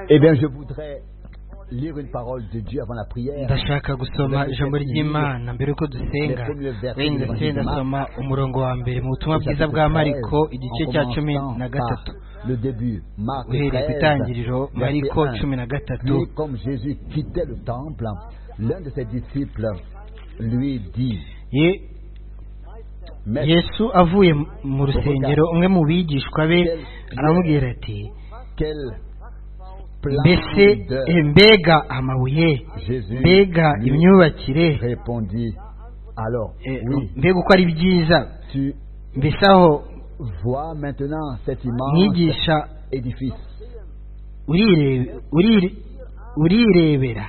Eh bien, je voudrais lire une parole de Dieu avant la prière. ndashaka gusoma ijambo ry'imana mbere yuko dusenga wenda ndetse ndasoma umurongo wa mbere mu butumwa bwiza bwa mariko igice cya cumi na gatatu Le début, Marc uhereye ku 13, itangiriro mariko verset 1. cumi na gatatu Puis, comme Jésus quittait le temple, l'un de ses disciples lui dit Ye- Maître, yesu avuye mu rusengero umwe mu bigishwa be aramubwira ati quel mbese splendide eh, mbega amabuye Jésus mbega lui imyubakire répondit Alors, eh, oui, mbega uko ari byiza tu mbese aho vois maintenant cet immense mwigisha édifice, urirebe- urire- urirebera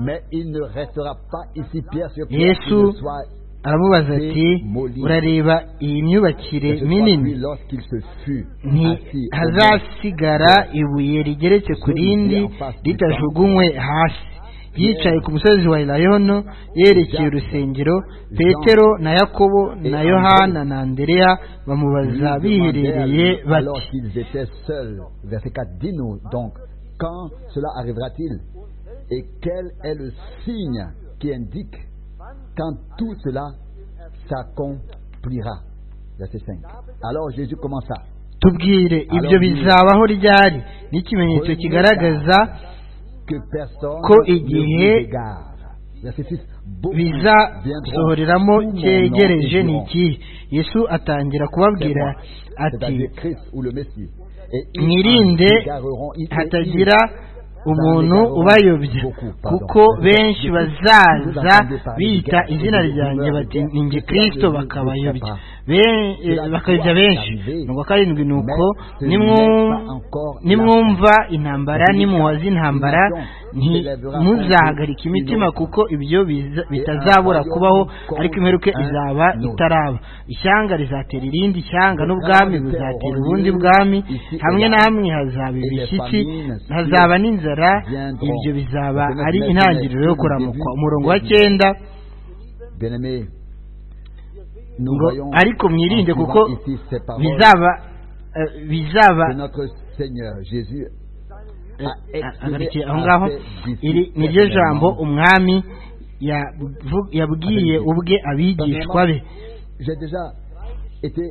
mais il ne restera pas ici pierre sur pierre, Yesu qui ne soit aramubaza ati urareba iyi myubakire que ce soit minini lui lorsqu'il se fut assis au mont ntihazasigara ibuye rigeretse ku rindi ritajugunywe hasi yicaye ku musozi wa elayono yerekeye urusengero petero na yakobo na yohana na andereya bamubaza Lui biherereye demandait à lui, bati alors qu'ils étaient seuls. Verset 4, dis-nous donc, quand cela arrivera-t-il Et quel est le signe qui indique quand tout cela s'accomplira Verset 5. Alors Jésus commença. tubwire ibyo bizabaho ryari n'ikimenyetso kigaragaza Que personne Ko ne igihe vous égare. Verset 6. Beaucoup bizasohoreramo viendront sous mon nom et cyegereje ni diront, ikihe yesu atangira kubabwira ati c'est-à-dire Christ ou le Messie. Et ils mwirinde en égareront, ils- hatagira umuntu ubayobya kuko benshi bazaza bita izina ryanjye bati ni nge kirisito bakabayobya Ben- eh, bakayobya benshi ngo karindwi ni uko nimwu- nimwumva intambara nimuwaza intambara nti- muzahagarike imitima kuko ibyo biza- bitazabura kubaho ariko imperuka izaba itaraba ishyanga rizatera irindi shyanga n'ubwami buzatera ubundi bwami hamwe na hamwe hazaba ibishyitsi hazaba n'inzara ibyo bizaba ari intangiriro yo kuramukwa umurongo wa cyenda Bien-aimés, nous ngo voyons ariko mwirinde en suivant kuko ici ces paroles bizaba eh, bizaba que notre Seigneur Jésus eh, agarikiye aho ngaho iri ni ryo jambo umwami yavu- yabwiye ubwe abigishwa be J'ai déjà été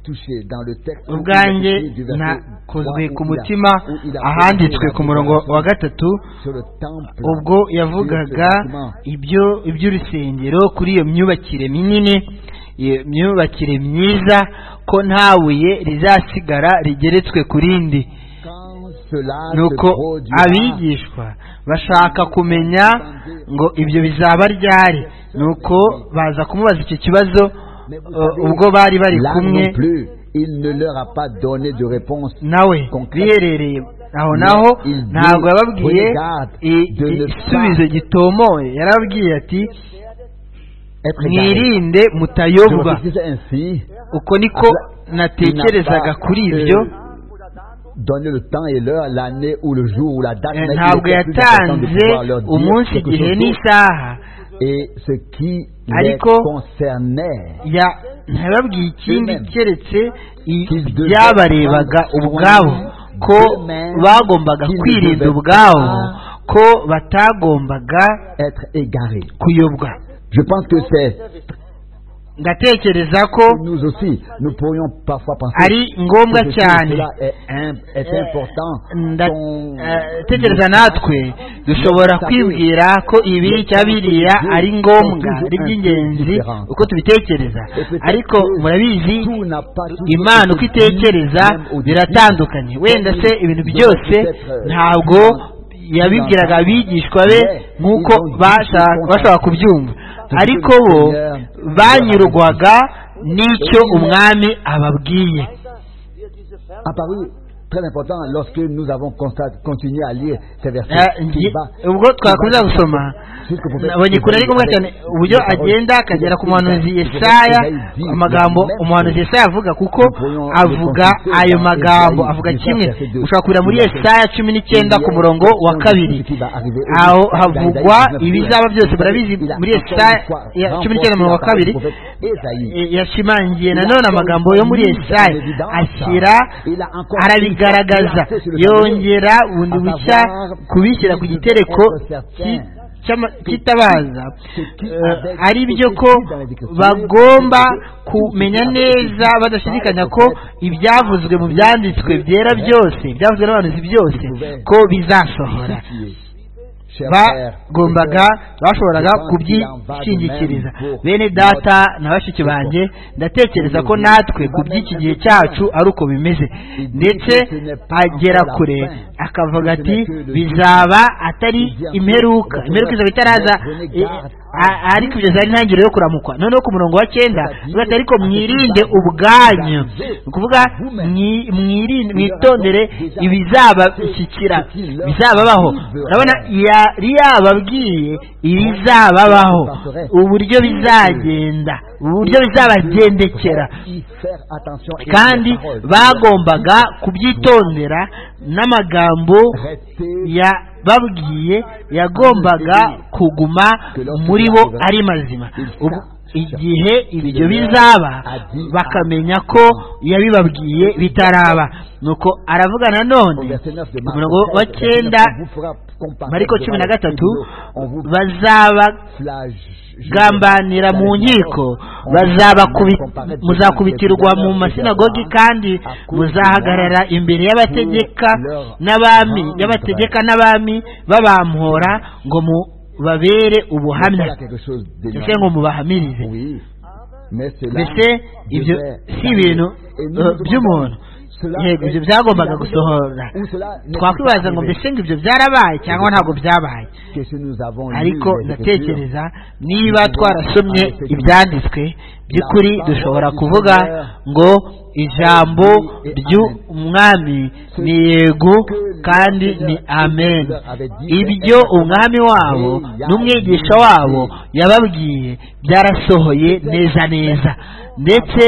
touché dans le texte ubwanjye du verset nakozwe ku trois où il a- mutima où il a ahanditswe posé ku la murongo wa déclaration gatatu sur le temple, ubwo sur ce yavugaga bâtiment. ibyo iby'urusengero kuri iyo myubakire minini iyo myubakire myiza ko nta buye rizasigara rigeretswe ku rindi Quand cela se nuko produira, abigishwa bashaka kumenya ngo ibyo bizaba ryari nuko baza kumubaza icyo kibazo mais vous uh, savez, ubwo bari bari là kumwe non plus, il ne leur a pas donné de réponse. nawe Concrete. biherereye aho naho Il ntabwo dit, yababwiye regarde, i- de ne igisubizo pas- gitomoye yarababwiye ati Être égaré. mwirinde Je mutayobwa réfléchissais ainsi, uko niko natekerezaga kuri ibyo donner le temps et l'heure, l'année ou le jour ou la date. Eh, mais il ntabwo était plus important de yatanze pouvoir leur dire umunsi quelque igihe chose d'autre. n'isaha Et ce qui les Ariko- concernait, ya- ntiyababwiye ikindi Amen. keretse i- Qu'ils devaient byabarebaga prendre ubwabo soin ko d'eux-mêmes, bagombaga qu'ils ne kwirinda devaient ubwabo pas ko batagombaga être égaré. kuyobwa Je pense que c'est ndatekereza ko nous aussi, nous pourrions parfois penser ari ngombwa que cyane cela est, im- est Eh, important. nda- qu'on- eh, tekereza natwe dushobora kwibwira ko ibi cyangwa biriya ari ngombwa ari iby'ingenzi uko tubitekereza ariko murabizi imana uko itekereza biratandukanye wenda se ibintu byose ntabwo yabibwiraga abigishwa be nk'uko bashaka- bashobora kubyumva ariko bo banyurwaga n'icyo umwami ababwiye apparu très important lorsque nous avons constat- continué à lire ces versets. Eh, qui ngi- va- ubwo twakomeza gusoma jusqu'au prophète nabonye kure ari ngombwa cyane uburyo Isaïe. agenda akagera ku muhanuzi Isaïe yesaya dit, amagambo la même umuhanuzi yesaya avuga kuko Voyons le avuga consulter ayo dans magambo Isaïe avuga 19, kimwe verset 2. ushobora kurira muri yesaya cumi n'icyenda ku murongo wa kabiri aho havugwa ibizaba byose murabizi muri yesaya ya cumi n'icyenda umurongo wa kabiri Eh, yashimangiye nanone amagambo yo muri yesaya ashyira arabiga kubigaragaza yongera bundi bushya kubishyira ku gitereko cy'itabaza ari byo ko bagomba kumenya neza badashidikanya ko ibyavuzwe mu byanditswe byera byose ibyavuzwe n'abantu byose ko bizasohora bagombaga bashoboraga kubyishingikiriza bene data na bashiki banjye ndatekereza ko natwe ku by'iki gihe cyacu ari uko bimeze ndetse agera kure akavuga ati bizaba atari imperuka imperuka izaba itaraza ari kugeza ari intangiriro yo kuramukwa noneho ku murongo wa cyenda ugahita ariko mwirinde ubwanyu ni ukuvuga mwitondere ibizabashyikira bizababaho urabona yari yababwiye ibizababaho uburyo bizagenda uburyo bizabagendekera kandi bagombaga kubyitondera n'amagambo ya babwiye yagombaga kuguma muri bo ari mazima igihe ibyo bizaba bakamenya ko yabibabwiye bitaraba nuko aravuga nanone umurongo wa cyenda mariko cumi na gatatu bazabagambanira mu nkiko muzakubitirwa mu masinagogi kandi muzahagarara imbere y'abategeka n'abami y'abategeka n'abami babamhora ngo mu babere ubuhamya ndetse ngo mubahamirize mbese ibyo si ibintu by'umuntu yego ibyo byagombaga gusohora twakwibaza ngo mbese ngo ibyo byarabaye cyangwa ntabwo byabaye ariko ndatekereza niba twarasomye ibyanditswe by'ukuri dushobora kuvuga ngo ijambo ry'umwami ni yego kandi ni amen ibyo umwami wabo n'umwigisha wabo yababwiye byarasohoye neza neza ndetse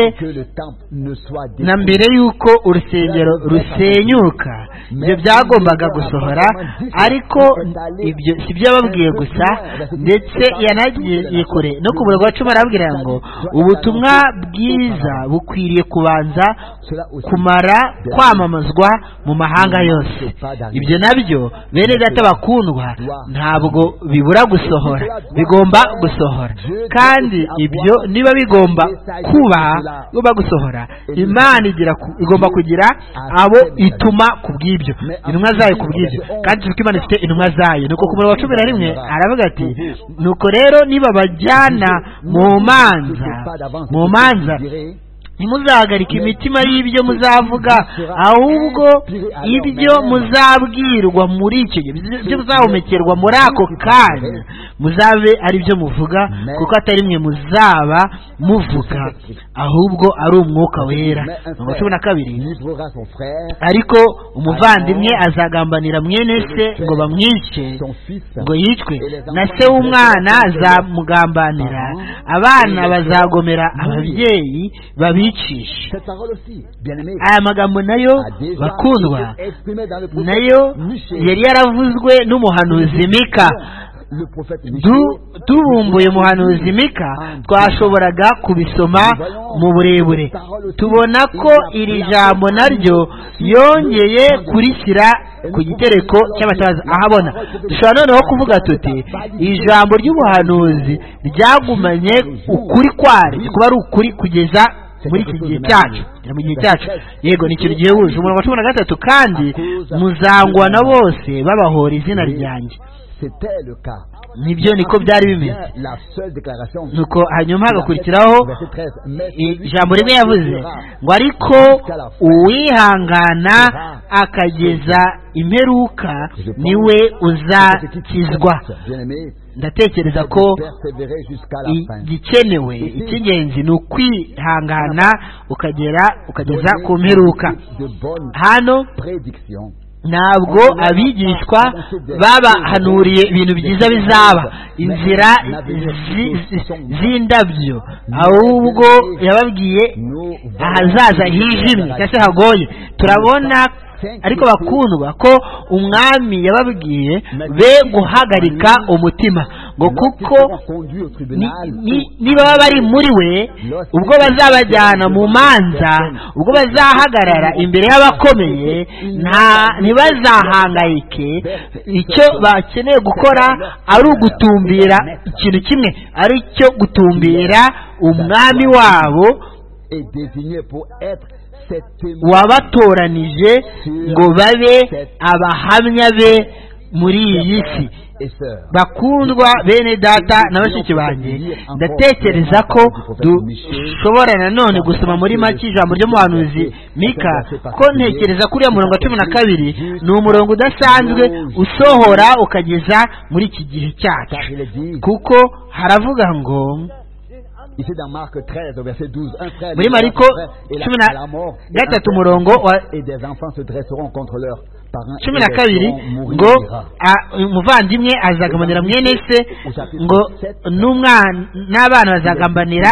na mbere y'uko urusengero rusenyuka ibyo byagombaga gusohora ariko ibyo si byo yababwiye gusa ndetse yanagiye kure no ku murongo wa cumi arababwira ngo ubutumwa bwiza bukwiriye kubanza kumara kwamamazwa mu mahanga yose ibyo nabyo bene data bakundwa ntabwo bibura gusohora bigomba gusohora kandi ibyo niba bigomba kuba bigomba gusohora imana igomba kugira abo ituma ku bw'ibyo intumwa zayo ku bw'ibyo kandi tuzi ko imana ifite intumwa zayo nuko ku murongo wa cumi na rimwe aravuga ati nuko rero niba bajyana mu manza mu manza ntimuzahagarike imitima y'ibyo muzavuga ahubwo ibyo muzabwirwa muri icyo gihe ibyo muzahumekerwa muri ako kanya muzabe ari byo muvuga kuko atari mwe muzaba muvuga ahubwo ari umwuka wera mirongo cumi na kabiri ariko umuvandimwe azagambanira mwene se ngo bamwice ngo yicwe na se w'umwana azamugambanira abana bazagomera ababyeyi babi aya magambo nayo bakundwa nayo yari yaravuzwe n'umuhanuzi mika tubumbuye umuhanuzi mika twashoboraga kubisoma mu burebure tubona ko iri jambo naryo yongeye kurishyira ku gitereko cy'abatabaza ahabona dushobora noneho kuvuga tuti ijambo ry'ubuhanuzi ryagumanye ukuri kwaryo kuba ari ukuri kugeza muri iki gihe cyacu mu gihe cyacu yego ni ikintu gihebuje umurongo wa cumi na gatatu kandi muzangwa na bose babahora izina ryanjye nibyo niko byari bimeze nuko hanyuma hagakurikiraho ijambo rimwe yavuze ngo ariko uwihangana akageza imperuka niwe uzakizwa ndatekereza ko igikenewe icy'ingenzi ni ukwihangana ukagera ukageza ku mperuka hano ntabwo abigishwa babahanuriye ibintu byiza bizaba inzira z'indabyo ahubwo yababwiye ahazaza hijimye cyangwa se hagoye turabona ariko bakundwa ko umwami yababwiye be guhagarika umutima ngo kuko nibaba bari muri we ubwo bazabajyana mu manza ubwo bazahagarara imbere y'abakomeye nta ntibazahangayike icyo bakeneye gukora ari ugutumbira ikintu kimwe ari cyo gutumbira umwami wabo wabatoranije ngo babe abahamya be muri iyi si bakundwa bene data na bashiki banjye ndatekereza ko dushobora nanone gusoma muri make ijambo ry'umuhanuzi mika ko ntekereza kuri uriya murongo wa cumi na kabiri ni umurongo udasanzwe usohora ukageza muri iki gihe cyacu kuko haravuga ngo muri mariko cumi na gatatu umurongo wa cumi na kabiri ngo umuvandimwe azagambanira mwene se ngo n'abana bazagambanira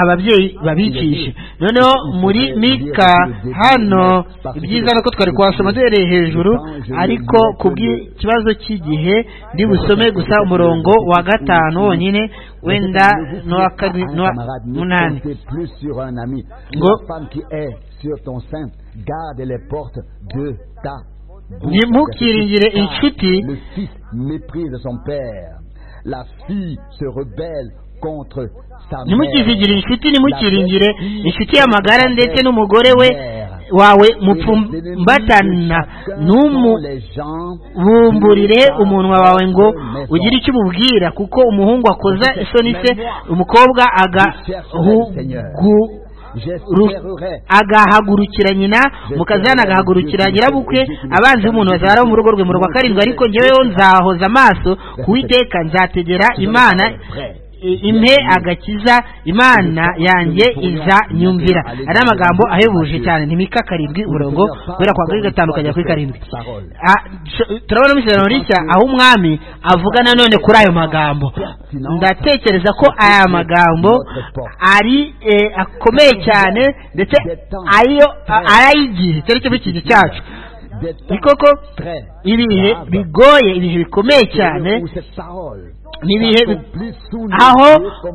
ababyeyi babikishe noneho muri mika hano ibyiza nuko twari kuhasoma duhereye hejuru ariko ku bw'ikibazo cy'igihe busome gusa umurongo wa gatanu wonyine wenda n'uwa munani ngo ntimukiringire inshuti ntimukizigire inshuti ntimukiringire inshuti y'amagara ndetse n'umugore we wawe mupfumbatana ntumubumburire umunwa wawe ngo ugire icyo umubwira kuko umuhungu akoza isoni se umukobwa agahugu agahagurukira nyina mukazana agahagurukira nyirabukwe abanzi b'umuntu bazahara mu rugo rwe mu rwa karindwi ariko ngeweho nzahoza amaso kuwiteka nzategera imana impe agakiza imana yanjye iza nyumvira ari amagambo ahebuje cyane ntimika karindwi umurongo kubera kwa kuri gatanu ukajya kuri karindwi turabonamo isezerano rishya aho umwami avuga nanone kuri ayo magambo ndatekereza ko aya magambo ari akomeye cyane ndetse ayo arayigihe cyari cyo cy'igihe cyacu ni koko ibihe bigoye ibihe bikomeye cyane n'ibihe aho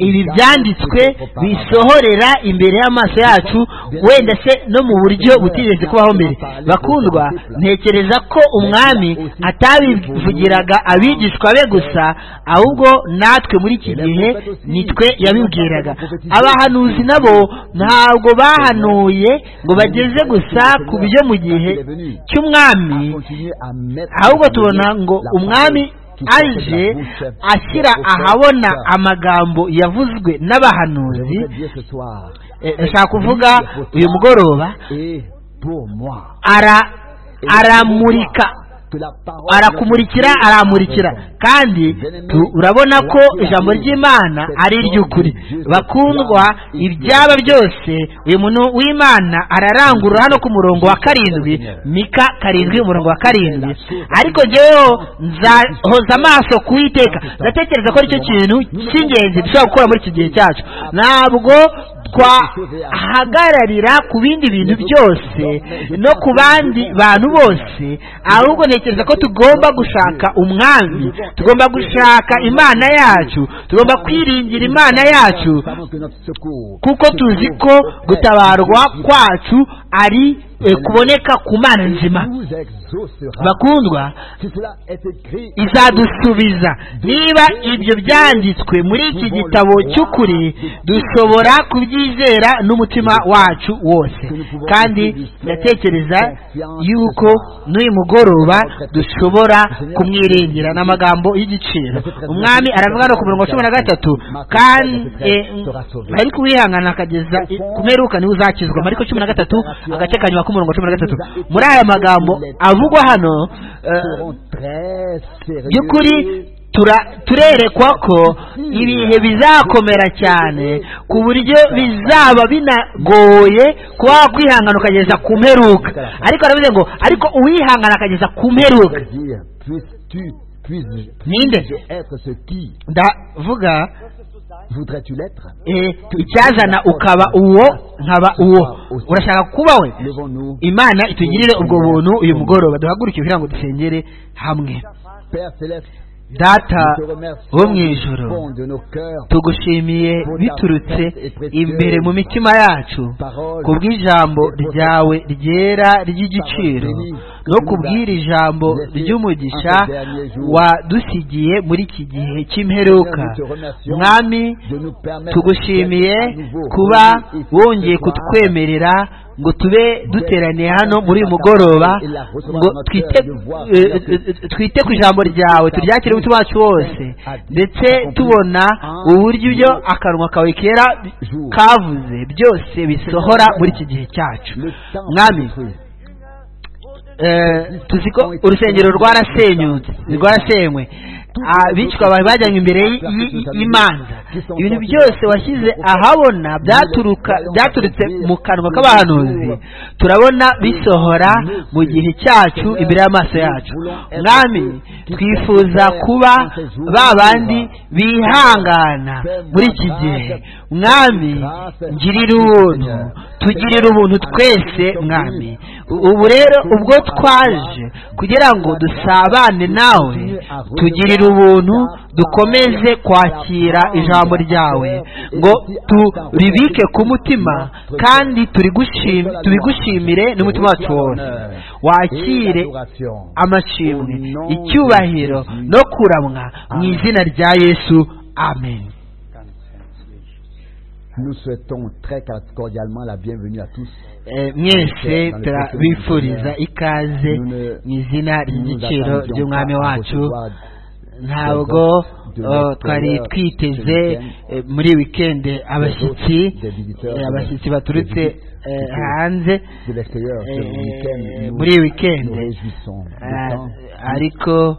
ibi byanditswe bisohorera imbere y'amaso yacu wenda se no mu buryo butigeze kubaho mbere bakundwa ntekereza ko umwami atabivugiraga abigishwa be gusa ahubwo natwe muri iki gihe nitwe yabibwiraga abahanuzi nabo ntabwo bahanuye ngo bageze gusa ku byo mu gihe cy'umwami ahubwo tubona ngo umwami aje ashyira ahabona amagambo yavuzwe n'abahanuzi ndashaka kuvuga uyu mugoroba aramurika arakumurikira aramurikira kandi urabona ko ijambo ry'imana ari iry'ukuri bakundwa ibyaba byose uyu muntu w'imana ararangurura hano ku murongo wa karindwi mika karindwi umurongo wa karindwi ariko ngeweho nzahoza amaso kuwiteka ndatekereza ko aricyo kintu cy'ingenzi dushobora gukora muri iki gihe cyacu ntabwo twahagararira ku bindi bintu byose no ku bandi bantu bose ahubwo ntekereza ko tugomba gushaka umwami tugomba gushaka imana yacu tugomba kwiringira imana yacu kuko tuzi ko gutabarwa kwacu ari kuboneka ku mana nzima bakundwa izadusubiza niba ibyo byanditswe muri iki gitabo cy'ukuri dushobora kubyizera n'umutima wacu wose kandi ndatekereza yuko n'uyu mugoroba dushobora kumwiringira ni amagambo y'igiciro umwami aravuga no ku mirongo cumi na gatatu kandi ariko uwihangana akageza ku meruka niwe uzakizwa ariko cumi na gatatu agace kanyuma k'umurongo cumi na gatatu muri aya magambo avugwa hano by'ukuri turerekwa ko ibihe bizakomera cyane ku buryo bizaba binagoye kuba wakwihangana ukageza ku mperuka ariko aravuze ngo ariko uwihangana akageza ku mperuka ninde ndavuga icyazana ukaba uwo nkaba uwo urashaka kuba we imana itugirire ubwo buntu uyu mugoroba duhaguruke kugira ngo dusengere hamwe data wo mu ijoro tugushimiye biturutse imbere mu mitima yacu ku bw'ijambo ryawe ryera ry'igiciro no ku bw'iri jambo ry'umugisha wadusigiye muri iki gihe cy'imperuka mwami tugushimiye kuba wongeye kutwemerera ngo tube duteraniye hano muri uyu mugoroba ngo twite ku ijambo ryawe turyakire umutima wacu wose ndetse tubona uburyo ibyo akanwa kawe kera kavuze byose bisohora muri iki gihe cyacu mwami tuzi ko urusengero rwarasenyutse rwarasenywe abicwa bari bajyanywe imbere y'imanza ibintu byose washyize ahabona byaturutse mu kanwa k'abahanuzi turabona bisohora mu gihe cyacu imbere y'amaso yacu mwami twifuza kuba ba bandi bihangana muri iki gihe mwami ngirira ubuntu tugirira ubuntu twese mwami ubu rero ubwo twaje kugira ngo dusabane nawe tugirire ubuntu dukomeze kwakira ijambo ryawe ngo turibike ku mutima kandi tubigushimire n'umutima wacu wose wakire amashimwe icyubahiro no kuramwa mu izina rya yesu amen Nous souhaitons très cordialement la bienvenue à tous. mwese turabifuriza ikaze mu izina ry'igiciro ry'umwami wacu ntabwo twari twiteze muri wikendi abashyitsi abashyitsi baturutse hanze muri wikendi ariko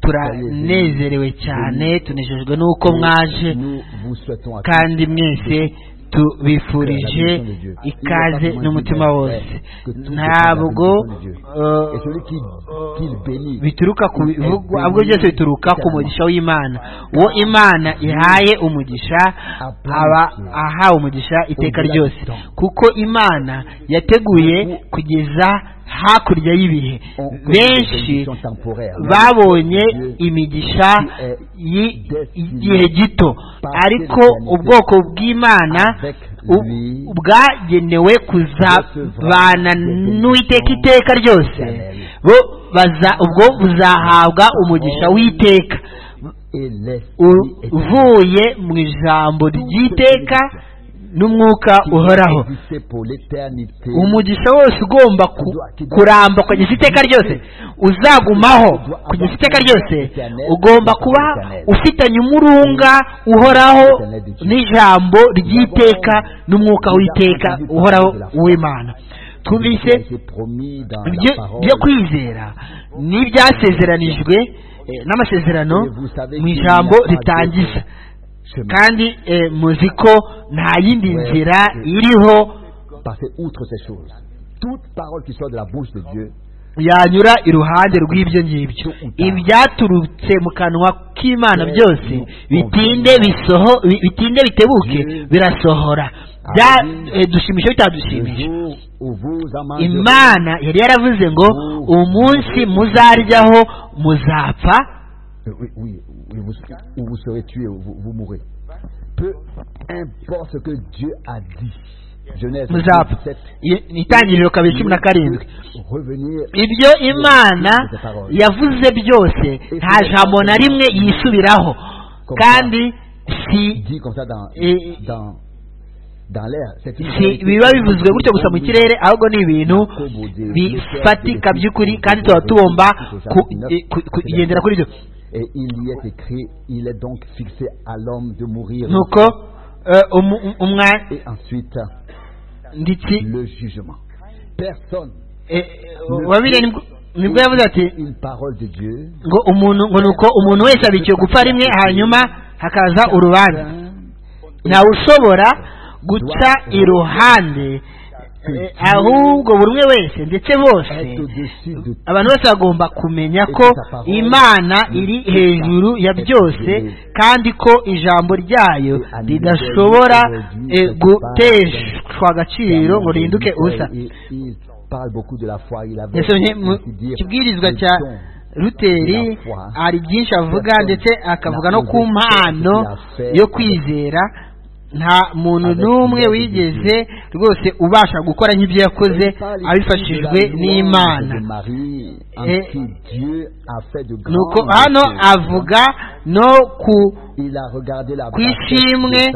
turanezerewe cyane tunejejwe n'uko mwaje kandi mwese tubifurije ikaze n'umutima wose ntabwo bituruka ku bivugwa ahubwo byose bituruka ku mugisha w'imana uwo imana ihaye umugisha aba ahawe umugisha iteka ryose kuko imana yateguye kugeza hakurya y'ibihe benshi babonye imigisha y'igihe gito ariko ubwoko bw'imana bwagenewe kuzabana n'uwiteka iteka ryose bo ubwo buzahabwa umugisha w'iteka uvuye mu ijambo ry'iteka n'umwuka uhoraho umugisha wose ugomba kuramba kugeza iteka ryose uzagumaho kugeza iteka ryose ugomba kuba ufitanye umurunga uhoraho n'ijambo ry'iteka n'umwuka w'iteka uhoraho w'imana twumvise ibyo kwizera n'ibyasezeranijwe n'amasezerano mu ijambo ritangiza kandi muzi ko nta yindi nzira iriho yanyura iruhande rw'ibyo ngibyo ibyaturutse mu kanwa k'imana byose bitinde bisoho bitinde bitebuke birasohora dushimisha bitadushimisha imana yari yaravuze ngo umunsi muzaryaho muzapfa vous, ou vous serez tué ou vous, vous mourrez. Peu importe ce que Dieu a dit. Genèse itangiriro kabiri cumi na karindwi ibyo imana yavuze byose nta jambo na rimwe yisubiraho kandi si biba bivuzwe gutyo gusa mu kirere ahubwo ni ibintu bifatika by'ukuri kandi tuba tugomba kugendera kuri ibyo et il y est écrit, il est donc fixé à l'homme de mourir. Donc, euh, um, um, et ensuite, le jugement. Personne. Et, nibwo yavuze ati ngo umuntu ngo nuko umuntu wese abikiwe gupfa rimwe hanyuma hakaza urubanza ntawe ushobora guca iruhande ahubwo buri umwe wese ndetse bose abantu bose bagomba kumenya ko imana iri hejuru ya byose kandi ko ijambo ryayo ridashobora guteshwa agaciro ngo rihinduke ubusa yasomye mu kibwirizwa cya ruteri hari byinshi avuga ndetse akavuga no ku mpano yo kwizera nta muntu n'umwe wigeze rwose ubasha gukora nk'ibyo yakoze abifashijwe n'imana nuko hano avuga no ku ku ishimwe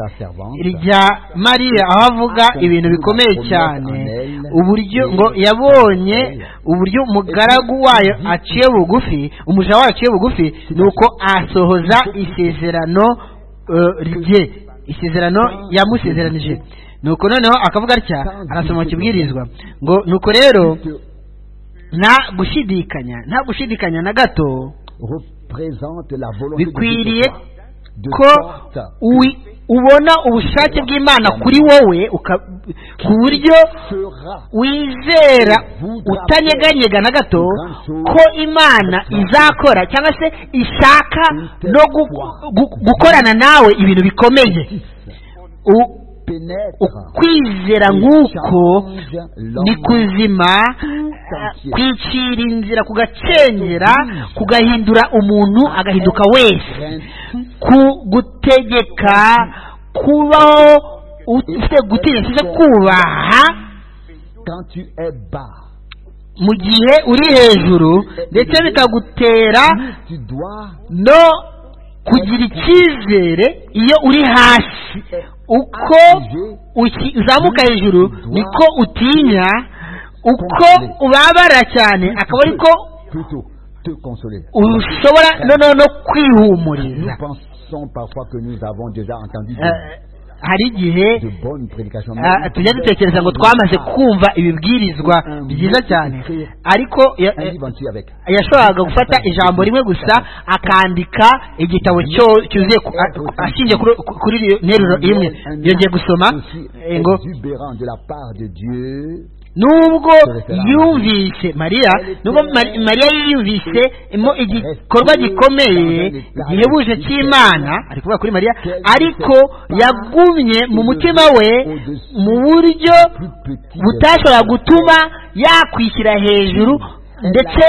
rya mariya aho avuga ibintu bikomeye cyane uburyo ngo yabonye uburyo umugaragu wayo aciye bugufi umuja wayo aciye bugufi ni uko asohoza isezerano rye isezerano yamusezeranije nuko noneho akavuga atya arasoma kibwirizwa ngo nuko rero nta gushidikanya nta gushidikanya na gato bikwiriye ko ubona ubushake bw'imana kuri wowe ku buryo wizera utanyeganyega na gato ko imana izakora cyangwa se ishaka no gukorana nawe ibintu bikomeye ukwizera nk'uko ni kuzima kwicira inzira kugacengera kugahindura umuntu agahinduka wese gutegeka kubaho ufite gutinya se kubaha mu gihe uri hejuru ndetse bikagutera no kugira icyizere iyo uri hasi uko uzamuka hejuru niko utinya uko ubabara cyane akaba ariko ushobora noneho no kwihumuriza hari igihe tujya dutekereza ngo twamaze kumva ibibwirizwa byiza cyane ariko yashoboraga gufata ijambo rimwe gusa akandika igitabo cyuzuye ashingiye kuri iyo nteruro imwe yongeye gusoma ngo nubwo yumvise mariya nubwo mariya yiyumvise igikorwa gikomeye gihebuje cy'imana ari kuvuga kuri mariya ariko yagumye mu mutima we mu buryo butashobora gutuma yakwishyira hejuru ndetse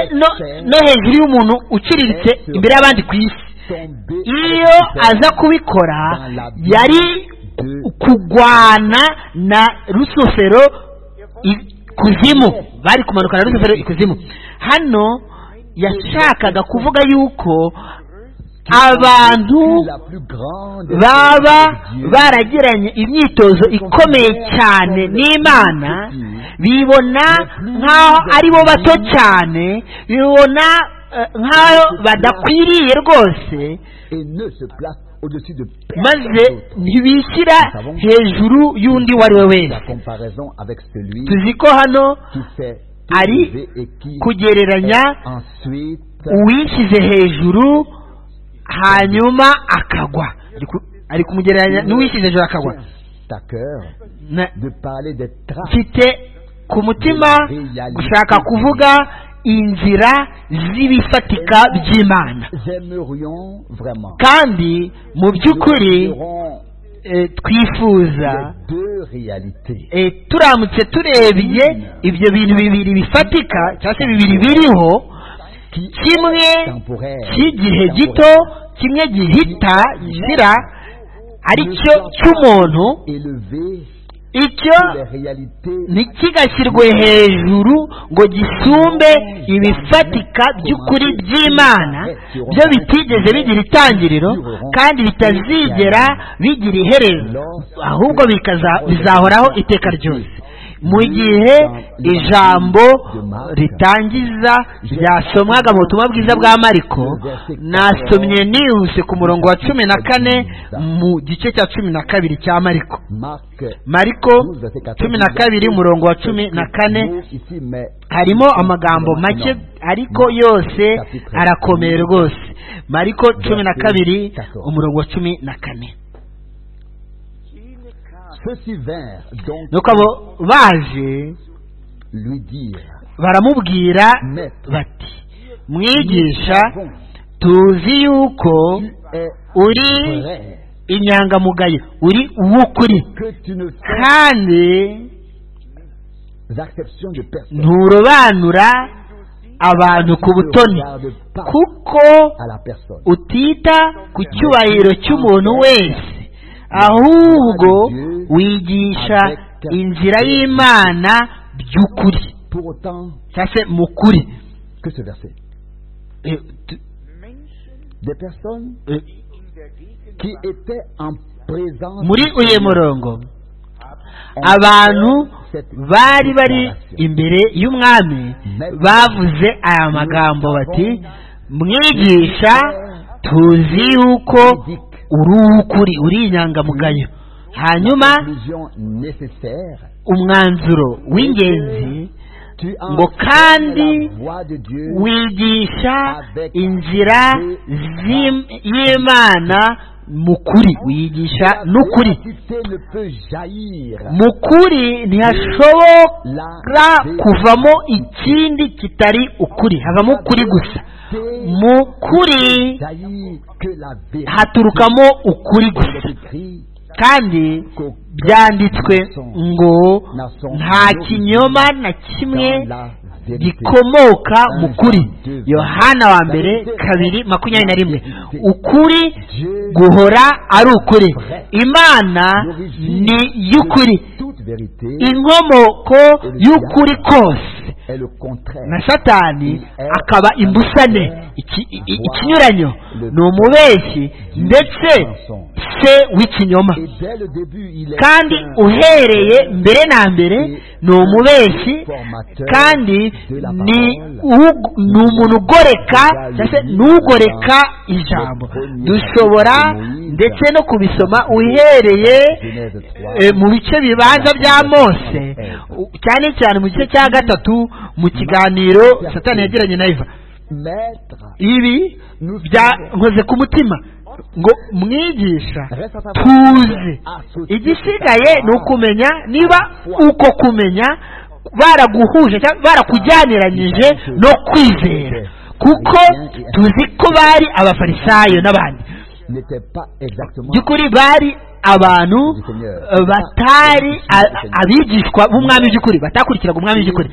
no hejuru y'umuntu uciriritse imbere y'abandi ku isi iyo aza kubikora yari kugwana na rusufero ikuzimu bari kumanuka na rusufero ikuzimu hano yashakaga kuvuga yuko abantu baba baragiranye imyitozo ikomeye cyane n'imana bibona nk'aho ari bo bato cyane bibona nk'aho badakwiriye rwose maze ntibishyira hejuru y'undi uwo ari we wese tuzi ko hano ari kugereranya uwishyize hejuru hanyuma akagwa ari kumugereranya n'uwishyize hejuru akagwa mfite ku mutima gushaka kuvuga inzira z'ibifatika by'imana kandi mu by'ukuri twifuza turamutse turebye ibyo bintu bibiri bifatika cyangwa se bibiri biriho kimwe cy'igihe gito kimwe gihita gira aricyo cy'umuntu icyo ntikigashyirwe hejuru ngo gisumbe ibifatika by'ukuri by'imana byo bitigeze bigira itangiriro kandi bitazigera bigira iherezo ahubwo bizahoraho iteka ryose mu gihe ijambo ritangiza ryasomwaga mu butumwa bwiza bwa mariko nasomye nihuse ku murongo wa cumi na kane mu gice cya cumi na kabiri cya mariko mariko cumi na kabiri umurongo wa cumi na kane harimo amagambo make ariko yose arakomeye rwose mariko cumi na kabiri umurongo wa cumi na kane nuko abo baje baramubwira bati mwigisha tuzi yuko uri inyangamugayo uri uw'ukuri kandi nturobanura abantu ku butoni kuko utita ku cyubahiro cy'umuntu wese ahubwo wigisha inzira y'imana by'ukuri cyangwa se mu kuri muri uyu murongo abantu bari bari imbere y'umwami bavuze aya magambo bati mwigisha tuzi yuko uri uw'ukuri uri inyangamugayo hanyuma umwanzuro w'ingenzi ngo kandi wigisha inzira y'imana mu kuri wiyigisha n'ukuri mu kuri ntihashobora kuvamo ikindi kitari ukuri havamo ukuri gusa mu kuri haturukamo ukuri gusa kandi byanditswe ngo nta kinyoma na kimwe gikomoka mu kuri yohana wa mbere kabiri makumyabiri na rimwe ukuri guhora ari ukuri imana ni y'ukuri inkomoko y'ukuri kose na satani akaba imbusane ikinyuranyo ni umubeshyi ndetse se w'ikinyoma kandi uhereye mbere na mbere ni umubeshyi kandi ni umuntu ugoreka n'ugoreka ijambo dushobora ndetse no kubisoma uhereye mu bice bibanza bya mose cyane cyane mu gice cya gatatu mu kiganiro satani yagiranye na eva ibi byankoze ku mutima ngo mwigisha tuze igisigaye ni ukumenya niba uko kumenya baraguhuje barakujyaniranyije no kwizera kuko tuzi ko bari abafarisayo n'abandi by'ukuri bari abantu batari abigishwa b'umwami by'ukuri batakurikiraga umwami by'ukuri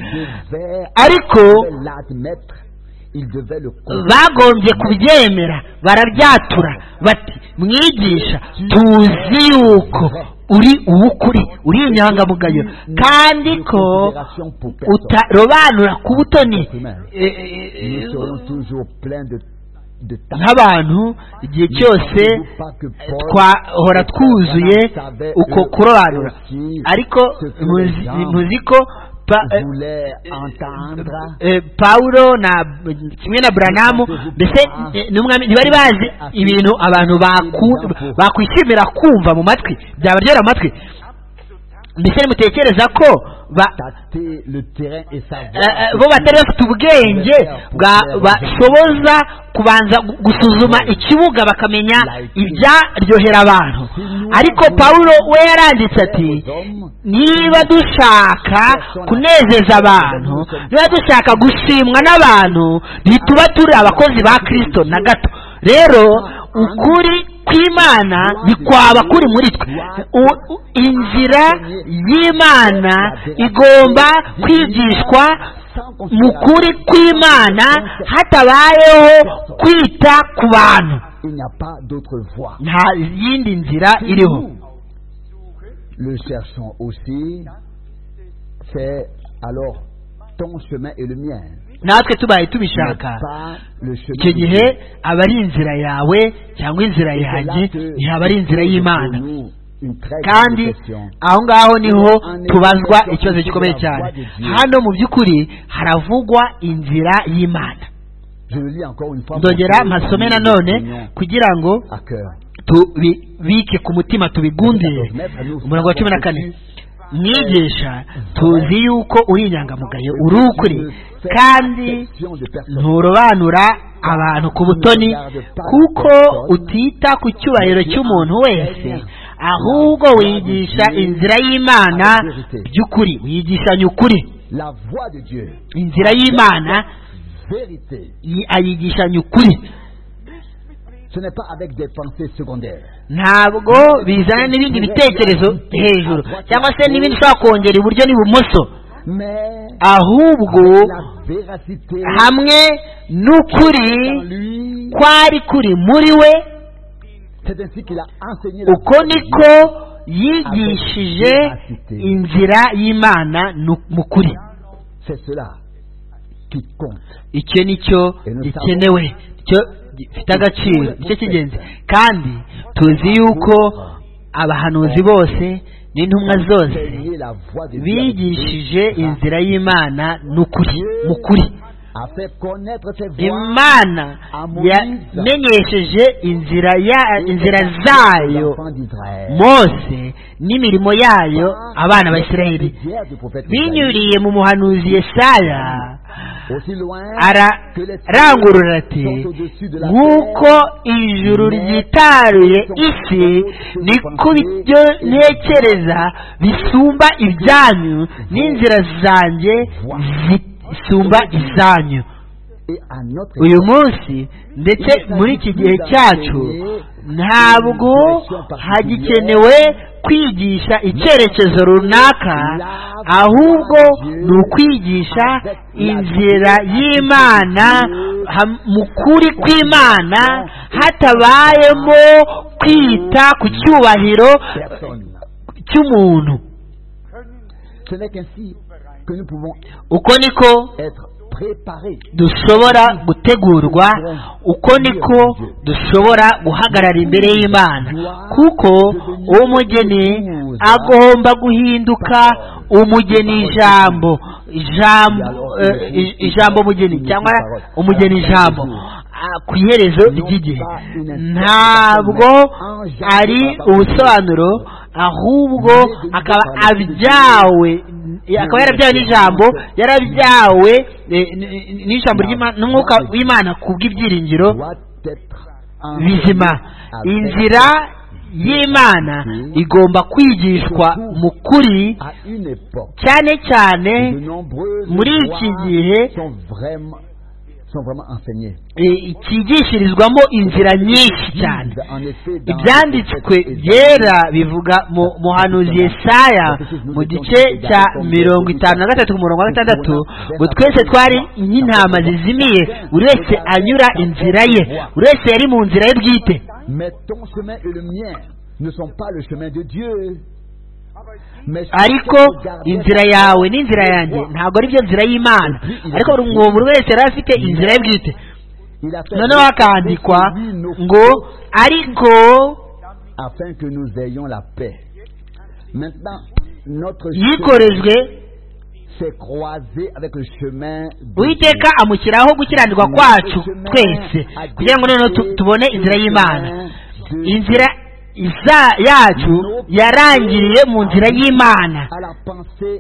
ariko bagombye kubyemera barabyatura bati mwigisha tuzi yuko uri uw'ukuri uri inyangamugayo kandi ko utarobanura ku butoni nk'abantu igihe cyose twahora twuzuye uko kurobanura ariko muzi ko pawuro kimwe na buranamu mbese ntibari bazi ibintu abantu bakwishimira kumva mu matwi byabaryohera amatwi mbese nimutekereza ko bo batari bafite ubwenge bashoboza kubanza gusuzuma ikibuga bakamenya ibyaryohera abantu ariko pawulo we yaranditse ati niba dushaka kunezeza abantu niba dushaka gushimwa n'abantu ntituba turi abakozi ba kirisito na gato rero ukuri kw'imana ntikwaba kuri muri twe inzira y'imana igomba kwigishwa mu kuri kw'imana hatabayeho kwita ku bantu nta yindi nzira iriho natwe tubaye tubishaka icyo gihe aba ari inzira yawe cyangwa inzira yanjye ntihaba ari inzira y'imana kandi aho ngaho niho tubazwa ikibazo gikomeye cyane hano mu by'ukuri haravugwa inzira y'imana ndongera mpasome nanone kugira ngo tubike ku mutima tubigundire umurongo wa cumi na kane mwigisha tuzi yuko uri inyangamugayo uri ukuri kandi nturobanura abantu ku butoni kuko utita ku cyubahiro cy'umuntu wese ahubwo wigisha inzira y'imana by'ukuri wigishanya ukuri inzira y'imana ayigishanya ukuri ntabwo bizana n'ibindi bitekerezo hejuru cyangwa se n'ibindi ushobora kongera iburyo n'ibumoso ahubwo hamwe n'ukuri kwari kuri muri we uko niko yigishije inzira y'imana mu kuri icyo ni cyo gikenewe gifite agaciro nicyo cy'ingenzi kandi tuzi yuko abahanuzi bose n'intumwa zose bigishije inzira y'imana n'ukuri mu kuri imana yamenyesheje inzira ya inzira zayo mose n'imirimo yayo abana ba israheli binyuriye mu muhanuzi yesaya ararangurura ati nk'uko ijuru ryitaruye isi niko ibyo ntekereza bisumba ibyanyu n'inzira zanjye zisumba izanyu uyu munsi ndetse muri iki gihe cyacu ntabwo hagikenewe kwigisha icyerekezo runaka ahubwo ni ukwigisha inzira y'imana mu kuri kw'imana hatabayemo kwita ku cyubahiro cy'umuntu uko niko dushobora gutegurwa uko niko dushobora guhagarara imbere y'imana kuko umugeni agomba guhinduka umugeni ijambo ijambo umugeni cyangwa umugeni ijambo ku iherezo ry'igihe ntabwo ari ubusobanuro ahubwo akaba abyawe akaba yarabyawe n'ijambo yarabyawe n'ijambo n'umwuka w'imana ku bw'ibyiringiro bizima inzira y'imana igomba kwigishwa mu kuri cyane cyane muri iki gihe cyigishirizwamo inzira nyinshi cyane ibyanditswe byera bivuga mu muhanuzi Yesaya mu gice cya mirongo itanu na gatatu ku murongo wa gatandatu ngo twese twari nk'intama zizimiye buri wese anyura inzira ye buri wese yari mu nzira ye bwite ariko inzira yawe n'inzira yanjye ntabwo ari byo nzira y'imana ariko buri wese yari afite inzira ye bwite noneho hakandikwa ngo ariko yikorejwe uwiteka amushyiraho gukiranirwa kwacu twese kugira ngo noneho tubone inzira y'imana inzira yacu yarangiriye mu nzira y'imana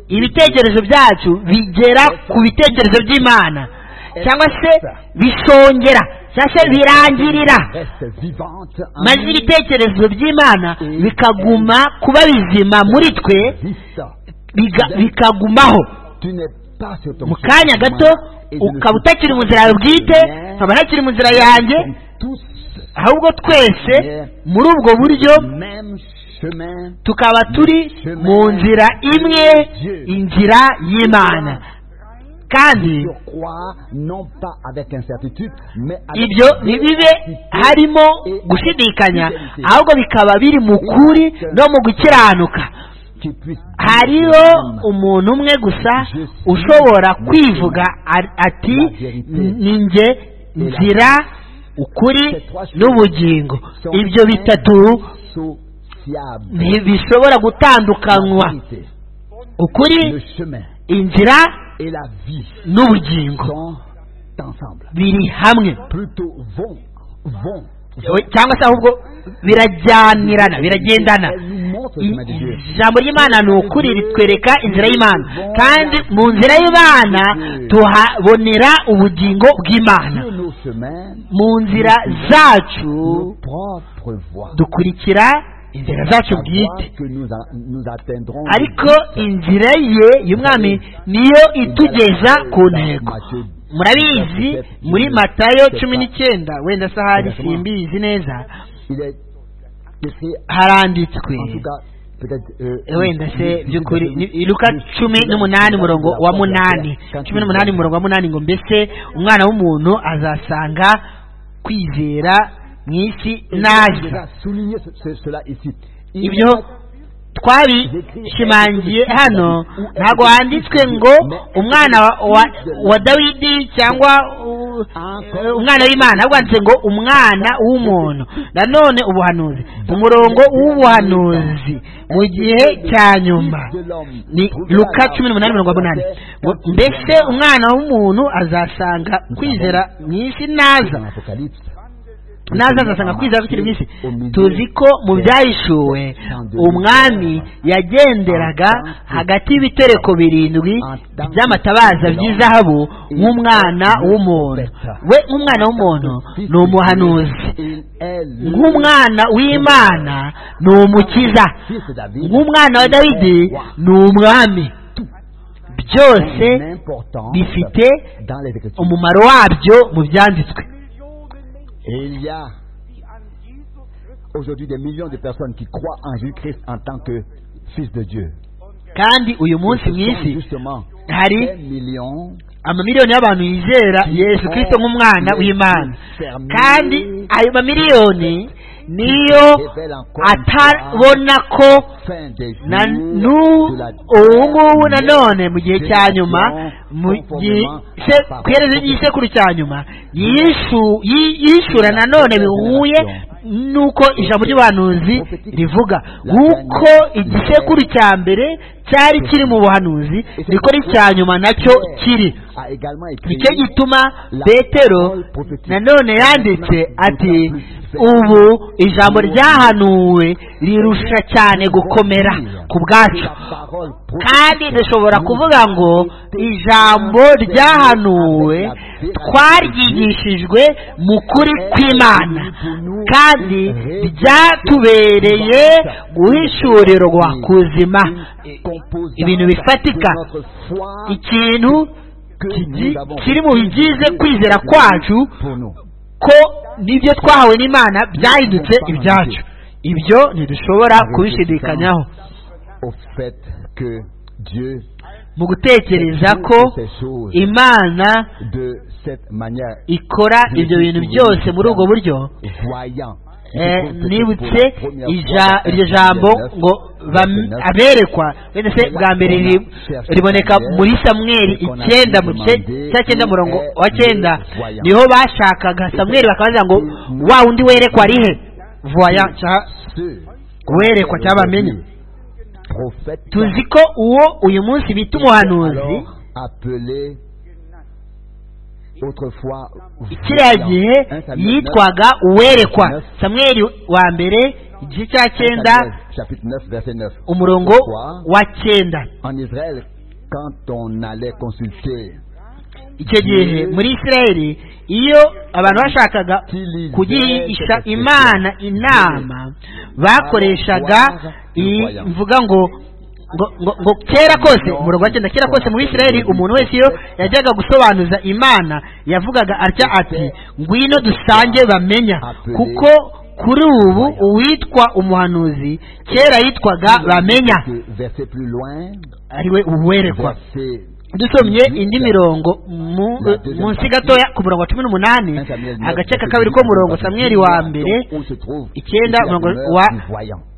ibitekerezo byacu bigera ku bitekerezo by'imana cyangwa se bisongera cyangwa se birangirira maze ibitekerezo by'imana bikaguma kuba bizima muri twe bikagumaho mu kanya gato ukaba utakiri mu nzira yawe bwite nkaba ntakiri mu nzira yanjye ahubwo twese muri ubwo buryo tukaba turi mu nzira imwe inzira y'imana kandi ibyo ntibibe harimo gushidikanya ahubwo bikaba biri mu kuri no mu gukiranuka hariho umuntu umwe gusa ushobora kwivuga ati ni njye nzira ukuri n'ubugingo ibyo bitatu ntibishobora gutandukanywa ukuri inzira n'ubugingo biri hamwe cyangwa se ahubwo birajyanirana biragendana ijambo ry'imana ni ukuri ritwereka inzira y'imana kandi mu nzira y'imana tuhabonera ubugingo bw'imana mu nzira zacu dukurikira inzira zacu bwite ariko inzira ye y'umwami niyo itugeza ku ntego murabizi muri matayo cumi n'icyenda wenda sahari simbizi neza haranditswe wenda se by'ukuri ni- luka cumi n'umunani umurongo wa munani cumi n'umunani umurongo wa munani ngo mbese umwana w'umuntu azasanga kwizera mu isi naza souligner ce- ce- cela ici. Il ibyo n'y a pas- twabishimangiye hano ntabwo handitswe ngo umwana wa- wa- wa dawidi cyangwa u- eh, umwana w'imana ahubwo handitse ngo umwana w'umuntu nanone ubuhanuzi umurongo w'ubuhanuzi mu gihe cya nyuma ni luka cumi n'umunani mirongo munani ngo mbese umwana w'umuntu azasanga kwizera mu isi naza dans l'Apocalypse. naza azasanga kwizera kukiri mu isi tuzi ko mu byahishuwe umwami yagenderaga hagati y'ibitereko birindwi by'amatabaza by'izahabu nk'umwana w'umuntu we nk'umwana w'umuntu ni umuhanuzi Il est le nk'umwana w'imana ni umukiza fils de David. nk'umwana wa dawidi ni umwami byose Une importance bifite dans les Écritures. umumaro wabyo mu byanditswe Et il y a aujourd'hui des millions de personnes qui croient en Jésus-Christ en tant que Fils de Dieu. kandi uyu munsi Ce mu sont isi justement hari des millions amamiliyoni y'abantu yizera yesu kirisito nk'umwana w'imana kandi ayo mamiliyoni niyo atabona ko fin des jours na de la- ubu ngubu nanone mu gihe cya nyuma mu gihe se- ku iherezo ry'isekuru cya nyuma yishu- yi- yishyura nanone bihuye n'uko ijambo ry'ubuhanuzi rivuga nk'uko igisekuru cya mbere cyari kiri mu buhanuzi niko n'icya nyuma nacyo kiri a également écrit nicyo gituma petero nanone yanditse ati ubu ijambo ryahanuwe rirusha cyane gukomera ku bwacu la parole kandi dushobora kuvuga ngo ijambo ryahanuwe twaryigishijwe mu kuri kw'imana kandi ryatubereye guhishurirwa kuzima ibintu bifatika ikintu kigi- kiri mu bigize kwizera kwacu ko n'ibyo twahawe n'imana byahindutse ibyacu ibyo ntidushobora kubishidikanyaho au fait que Dieu mu gutekereza ko imana de cette manière ikora ibyo bintu byose muri ubwo buryo voyant eh, nibutse ija- iryo jambo ngo bam- aberekwa wenda se bwa mbere riri- riboneka muri samweli icyenda mu gice cya cyenda murongo wa cyenda niho bashakaga samweli bakabaza ngo wa wundi werekwa arihe voya cya- werekwa cyangwa bamenye tuzi ko uwo uyu munsi bita umuhanuzi appelé autrefois kiriya gihe yitwaga uwerekwa samweli wa mbere igice cya cyenda chapitre 9 verset 9 umurongo wa cyenda en Israël quand on allait consulter icyo gihe muri isirayeli iyo abantu bashakaga kugisha imana inama bakoreshaga iyi mvuga ngo ngo ngo- ngo kera kose umurongo wa cyenda kera kose mu isirayeli umuntu wese iyo yajyaga gusobanuza imana yavugaga atya ati ngwino dusange bamenya kuko kuri ubu uwitwa umuhanuzi kera yitwaga bamenya verset plus loin ariwe uwerekwa verset dusomye indi mirongo mu- La deuxième munsi partie. gatoya ku murongo wa cumi n'umunani agace ka kabiri k'umurongo samweli wa mbere icyenda umurongo wa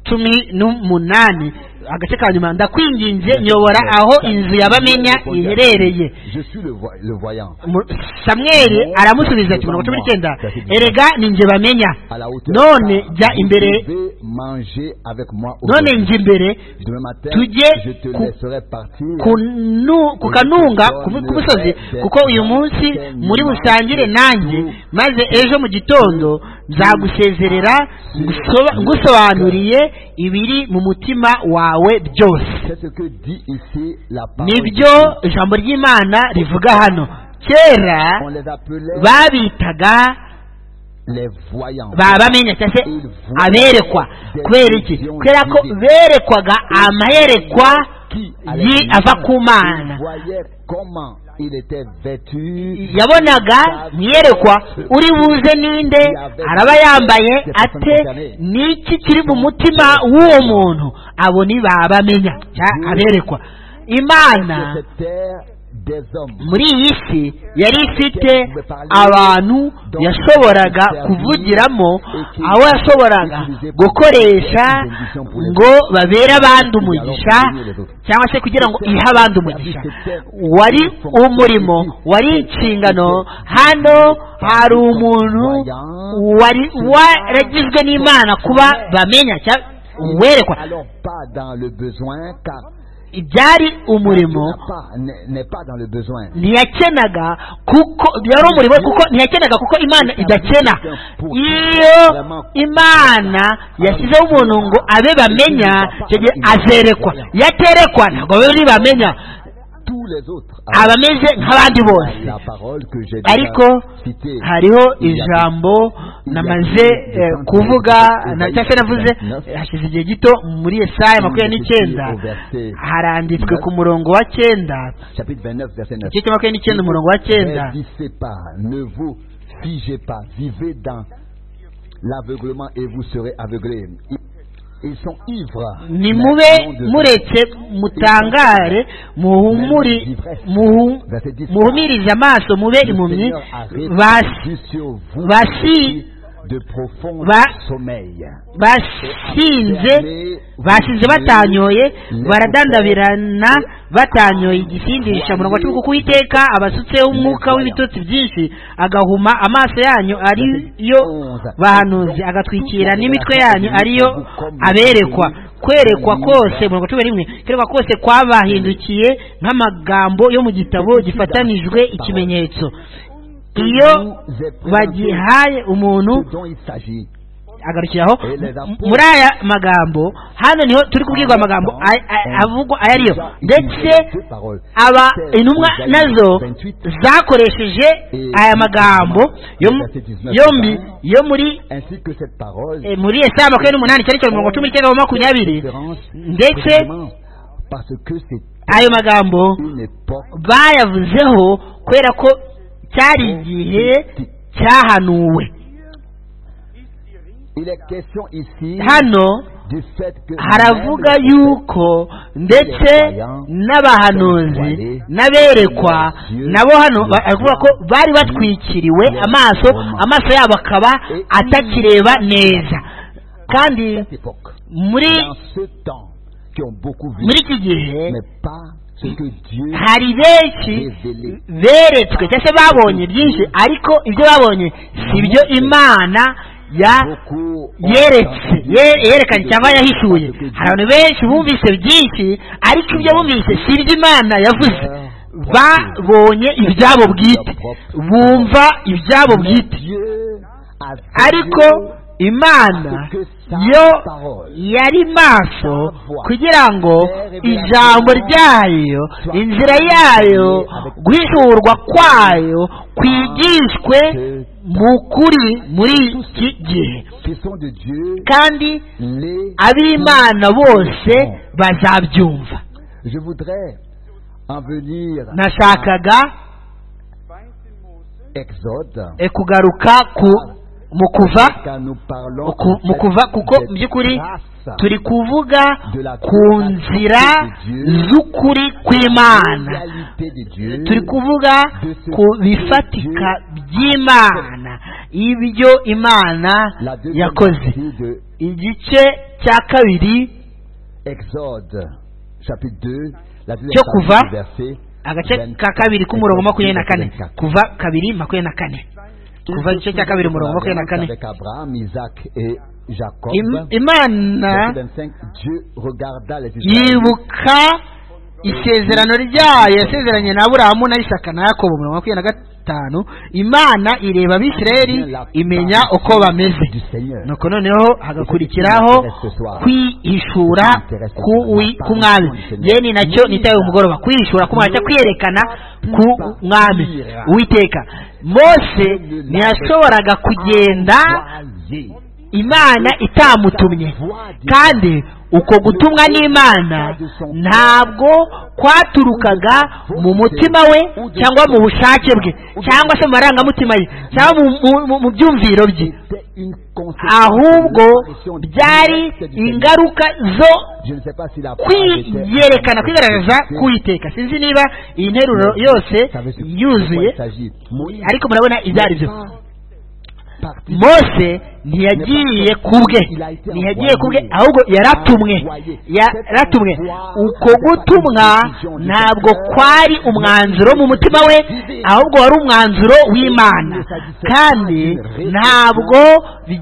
cumi n'umunani agace ka nyuma ndakwinginze nyobora aho inzu y'abamenya iherereye je suis le, voy- le voyant Mu- samweli aramusubiza ati mirongo cumi n'icyenda erega ni njye bamenya à la hauteur none de ça, jya imbere vous pouvez manger avec moi none aujourd'hui. njye imbere demain matin tujye je te ku- laisserai partir ku nu- ku kanunga ku- ku musozi kuko uyu munsi muri busangire nanjye maze ejo mu gitondo nzagusezerera ngusoba- ngusobanuriye ibiri mu mutima wawe byose c'est ce que dit ici la parole nibyo ijambo ry'imana rivuga hano kera on les appelait babitaga les voyants babamenya cyangwa se aberekwa kubera iki kubera ko berekwaga amayerekwa ye ava ku mana yabonaga ntiyerekwa uri buze ninde araba yambaye ate niki kiri mu mutima w'uwo muntu abo ntibabamenya aberekwa imana muri iyi si yari ifite abantu yashoboraga kuvugiramo aho yashoboraga gukoresha ngo babere abandi umugisha cyangwa se kugira ngo ihe abandi umugisha wari umurimo wari inshingano hano hari umuntu wari waragizwe n'imana kuba bamenya werekwa byari umurimo ntiyakenaga kuko yari umurimo kuko ntiyakenaga kuko imana idakena iyo imana yashyizeho umuntu ngo abe bamenya icyo gihe azerekwa iyo aterekwa ntabwo bari bamenya abameze nk'abandi bose ariko hariho ijambo namaze kuvuga cyangwa se navuze hashize igihe gito muri esaya makumyabiri n'icyenda haranditswe ku murongo wa cyenda igice cya makumyabiri n'icyenda umurongo wa cyenda L'aveuglement et vous serez aveuglés. nimube muretse mutangare muhumurize amaso mube impumyi basinze basize batanyoye baradandabirana batanyoye igisindisha murongo wa cumi kuko uwiteka abasutseho umwuka w'ibitotsi byinshi agahuma amaso yanyu ariyo bahanuzi agatwikira n'imitwe yanyu ariyo aberekwa kwerekwa kose murongo cumi n'imwe kwerekwa kose kwabahindukiye nk'amagambo yo mu gitabo gifatanijwe ikimenyetso iyo bagihaye umuntu agarukiraho muri aya magambo hano niho turi kubwirwa amagambo avugwa aya ariyo ndetse aba intumwa nazo zakoresheje aya magambo yombi yo muri muri esaya makumyabiri n'umunani cyane cyane mirongo cumi n'icyenda makumyabiri ndetse ayo magambo bayavuzeho kubera ko cyari igihe cyahanuwe hano haravuga yuko ndetse n'abahanuzi n'aberekwa nabo hano baravuga ko bari batwikiriwe amaso amaso yabo akaba atakireba neza kandi muri muri iki gihe hari benshi beretswe cyangwa se babonye byinshi ariko ibyo babonye si byo imana yeretse yerekanye cyangwa yahishuye hari abantu benshi bumvise byinshi ariko ibyo bumvise si ibyo imana yavuze babonye ibyabo bwite bumva ibyabo bwite ariko imana yo yari maso kugira ngo ijambo ryayo inzira yayo guhishurwa kwayo kwigishwe mu kuri muri iki gihe kandi ab'imana bose bazabyumva nashakaga kugaruka ku mu kuva mu kuva kuko mu by'ukuri turi kuvuga ku nzira z'ukuri kw'imana turi kuvuga ku bifatika by'imana ibyo imana yakoze igice cya kabiri cyo kuva agace ka kabiri k'umurongo makumyabiri na kane kuva kabiri makumyabiri na kane kuva igice cya kabiri umurongo makumyabiri na kane imana yibuka isezerano ryayo yasezeranye na aburahamu na isaka na yakobo umurongo makumyabiri na gatanu imana ireba abisirayeli imenya uko bameze nuko noneho hagakurikiraho kwihishura ku mwami yeni nacyo nitaye umugoroba kwihishura ku mwami kwiyerekana ku mwami uwiteka mose ntiyashoboraga kugenda imana itamutumye kandi uko gutumwa n'imana ntabwo kwaturukaga mu mutima we cyangwa mu bushake bwe cyangwa se mu marangamutima ye cyangwa mu byumviro bye ahubwo byari ingaruka zo kwiyerekana kwigaragaza kuyiteka sinzi niba iyi nteruro yose yuzuye ariko murabona ibyo ari byo mose ntiyagiye ku bwe ntiyagiye ku bwe ahubwo yaratumwe yaratumwe uko gutumwa ntabwo kwari umwanzuro mu mutima we ahubwo wari umwanzuro w'imana kandi ntabwo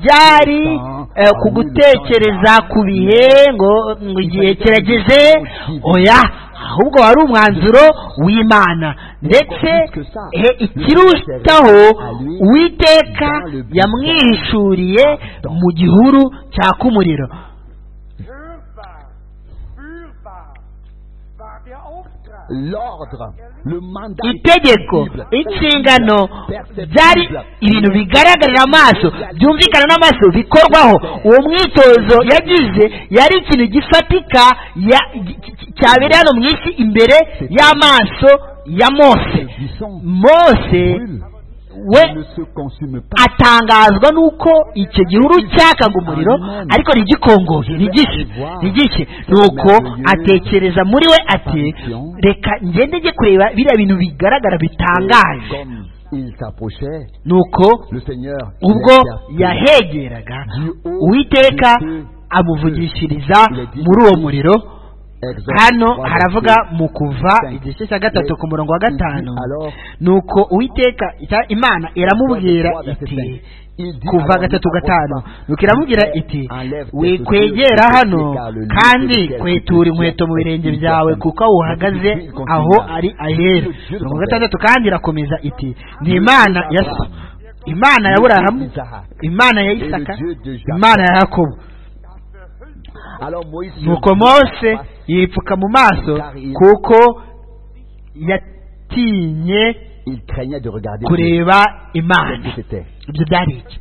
byari ku gutekereza ku bihe ngo igihe kirageze oya ahubwo wari umwanzuro w'imana ndetse ikirutaho uwiteka yamwihishuriye mu gihuru cyaka umuriro itegeko inshingano byari ibintu bigaragarira amaso byumvikana n'amaso bikorwaho uwo mwitozo yagize yari ikintu gifatika cyabereye hano mu isi imbere y'amaso ya mose mose we atangazwa n'uko icyo gihuru cyakaga umuriro ariko ntigikongohe ntigishe ntigishe ni uko atekereza muri we ati reka ngende njye kureba biriya bintu bigaragara bitangaje ni uko ubwo yahegeraga uwiteka amuvugishiriza muri uwo muriro hano haravuga mu kuva igice cya gatatu ku murongo wa gatanu ni uko uwiteka imana iramubwira iti kuva gatatu gatanu nuko iramubwira iti wikwegera hano kandi kwetura inkweto mu birenge byawe kuko aho uhagaze aho ari ahera mirongo gatandatu kandi irakomeza iti ni imana ya imana ya burahamu imana ya isaka imana ya yakobo nuko mose yipfuka mu maso kuko yatinye kureba imana ibyo byari iki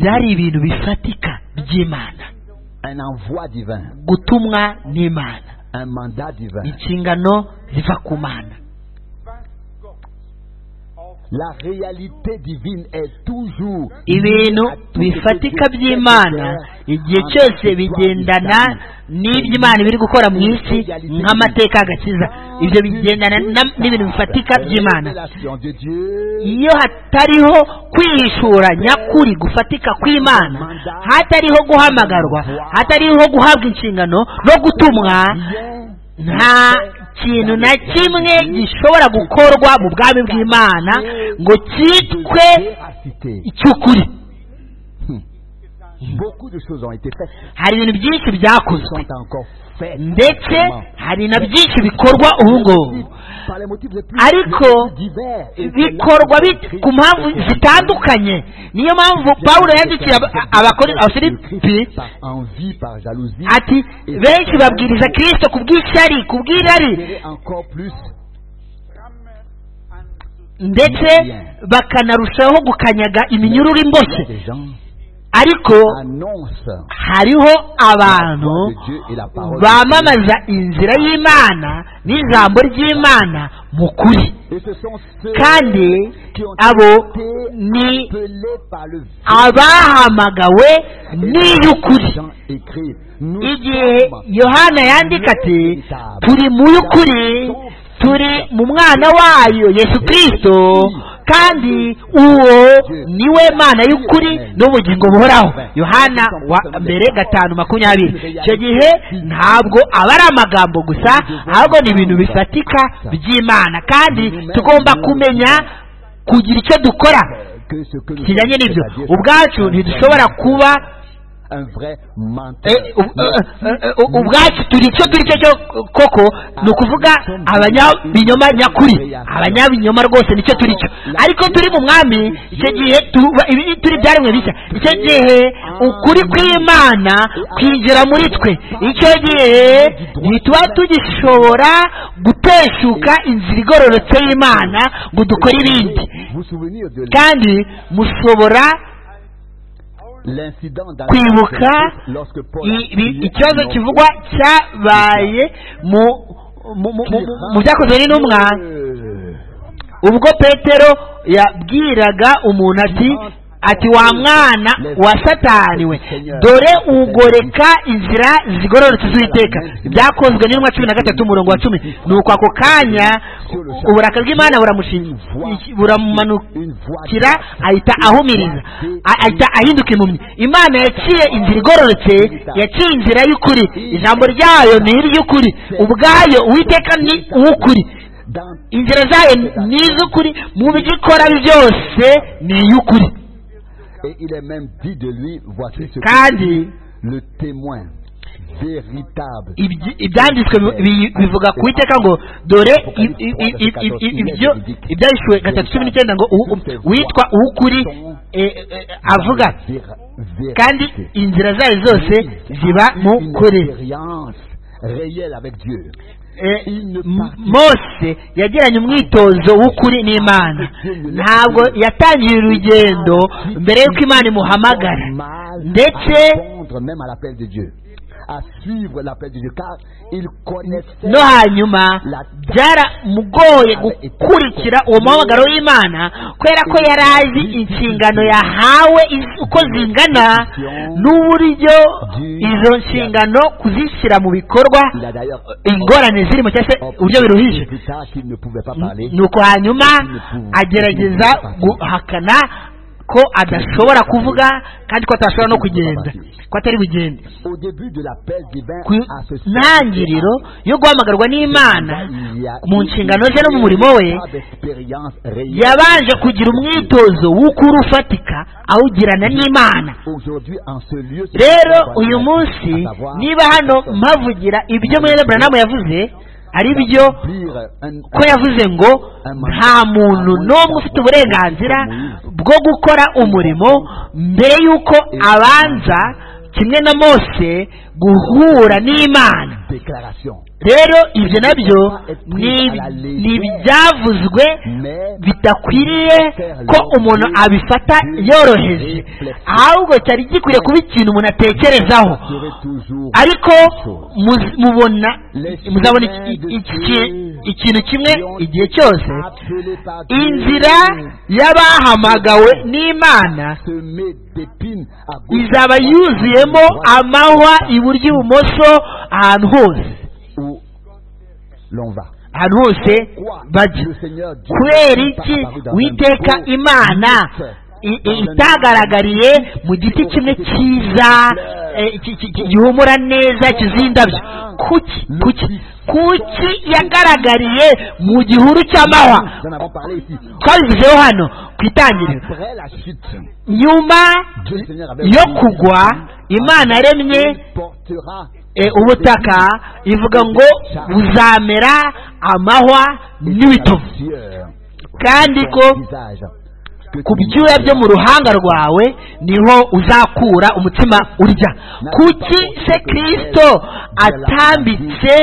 byari ibintu bifatika by'imana gutumwa n'imana inshingano ziva ku mana ibintu bifatika by'imana igihe cyose bigendana n'ibyo imana biri gukora mu isi nk'amateka agakiza ibyo bigendana n'ibintu bifatika by'imana iyo hatariho kwihishura nyakuri gufatika kw'imana hatariho guhamagarwa hatariho guhabwa inshingano no gutumwa nta ikintu na kimwe gishobora gukorwa mu bwami bw'imana ngo cyitwe icy'ukuri hari ibintu byinshi byakozwe ndetse hari na byinshi bikorwa ubu ngubu ariko bikorwa ku mpamvu zitandukanye niyo mpamvu paul yandikiye abafilipi ati benshi babwiriza kirisito ku bw'ishyari ku bw'irari ndetse bakanarushaho gukanyaga iminyururu imboshye ariko hariho abantu bamamaza inzira y'imana n'ijambo ry'imana mu kuri kandi abo ni abahamagawe n'iy'ukuri igihe yohana yandika ati turi mu y'ukuri turi mu mwana wayo yesu kirisito kandi uwo niwe mana y'ukuri n'ubugingo buhoraho yohana wa mbere gatanu makumyabiri icyo gihe ntabwo aba ari amagambo gusa ahubwo ni ibintu bifatika by'imana kandi tugomba kumenya kugira icyo dukora kijyanye n'ibyo ubwacu ntidushobora kuba ubwacu turi icyo turi cyo koko ni ukuvuga abanyabinyoma nyakuri abanyabinyoma rwose nicyo turi cyo ariko turi mu mwami icyo gihe turi byaremwe bishya icyo gihe ukuri kw'imana kwinjira muri twe icyo gihe ntituba tugishobora guteshuka inzira igororotse y'imana ngo dukore ibindi kandi mushobora kwibuka ikibazo kivugwa cyabaye mu byakozwe n'intumwa ubwo petero yabwiraga umuntu ati ati wa mwana wa sataniwe dore ugoreka inzira zigororotse z'uwiteka byakozwe n'intumwa cumi na gatatu umurongo wa cumi ni uko ako kanya uburaka bw'imana buramumanukira ahita ahumiriza ahita ahinduka impumyi imana yaciye inzira igororotse yaciye inzira y'ukuri ijambo ryayo ni iry'ukuri ubwayo uwiteka ni uw'ukuri inzira zayo ni iz'ukuri mu byo ikora byose ni iy'ukuri Et il est même dit de lui, voici ce kandi le témoin véritable. ibyanditswe bivuga ku iteka ngo dore ibyo ibyanditswe gatatu cumi n'icyenda ngo witwa uw'ukuri avuga kandi inzira zayo zose ziba mu kuri mose yagiranye umwitozo w'ukuri n'imana ntabwo yatangiye urugendo mbere y'uko imana imuhamagara ndetse no hanyuma byaramugoye gukurikira uwo muhamagaro w'imana kubera ko yari azi inshingano yahawe uko zingana n'uburyo izo nshingano kuzishyira mu bikorwa ingorane zirimo cyangwa se uburyo biruhije nuko hanyuma agerageza guhakana ko adashobora kuvuga kandi ko atashobora no kugenda ko atari bugende ku ntangiriro yo guhamagarwa n'imana mu nshingano ze no mu murimo we yabanje kugira umwitozo w'ukuri ufatika awugirana n'imana rero uyu munsi niba hano mpavugira ibyo mwene buranamu yavuze ari byo ko yavuze ngo nta muntu n'umwe ufite uburenganzira bwo gukora umurimo mbere y'uko abanza kimwe na mose guhura n'imana rero ibyo nabyo ni ibyavuzwe bidakwiriye ko umuntu abifata yoroheje ahubwo cyari gikwiriye kuba ikintu umuntu atekerezaho ariko mubona muzabona ikintu kimwe igihe cyose inzira y'abahamagawe n'imana izaba yuzuyemo amahwa iburyo ibumoso ahantu hose ahantu hose bajya kubera iki witeka imana itagaragariye mu giti kimwe cyiza gihumura neza cy'indabyo kuki kuki kuki yagaragariye mu gihuru cy'amahwa twabivuzeho hano ku itangiriro nyuma yo kugwa imana yaremye ubutaka ivuga ngo buzamera amahwa n'ibitovu kandi ko ku byuya byo mu ruhanga rwawe niho uzakura umutima urya kuki se kirisito atambitse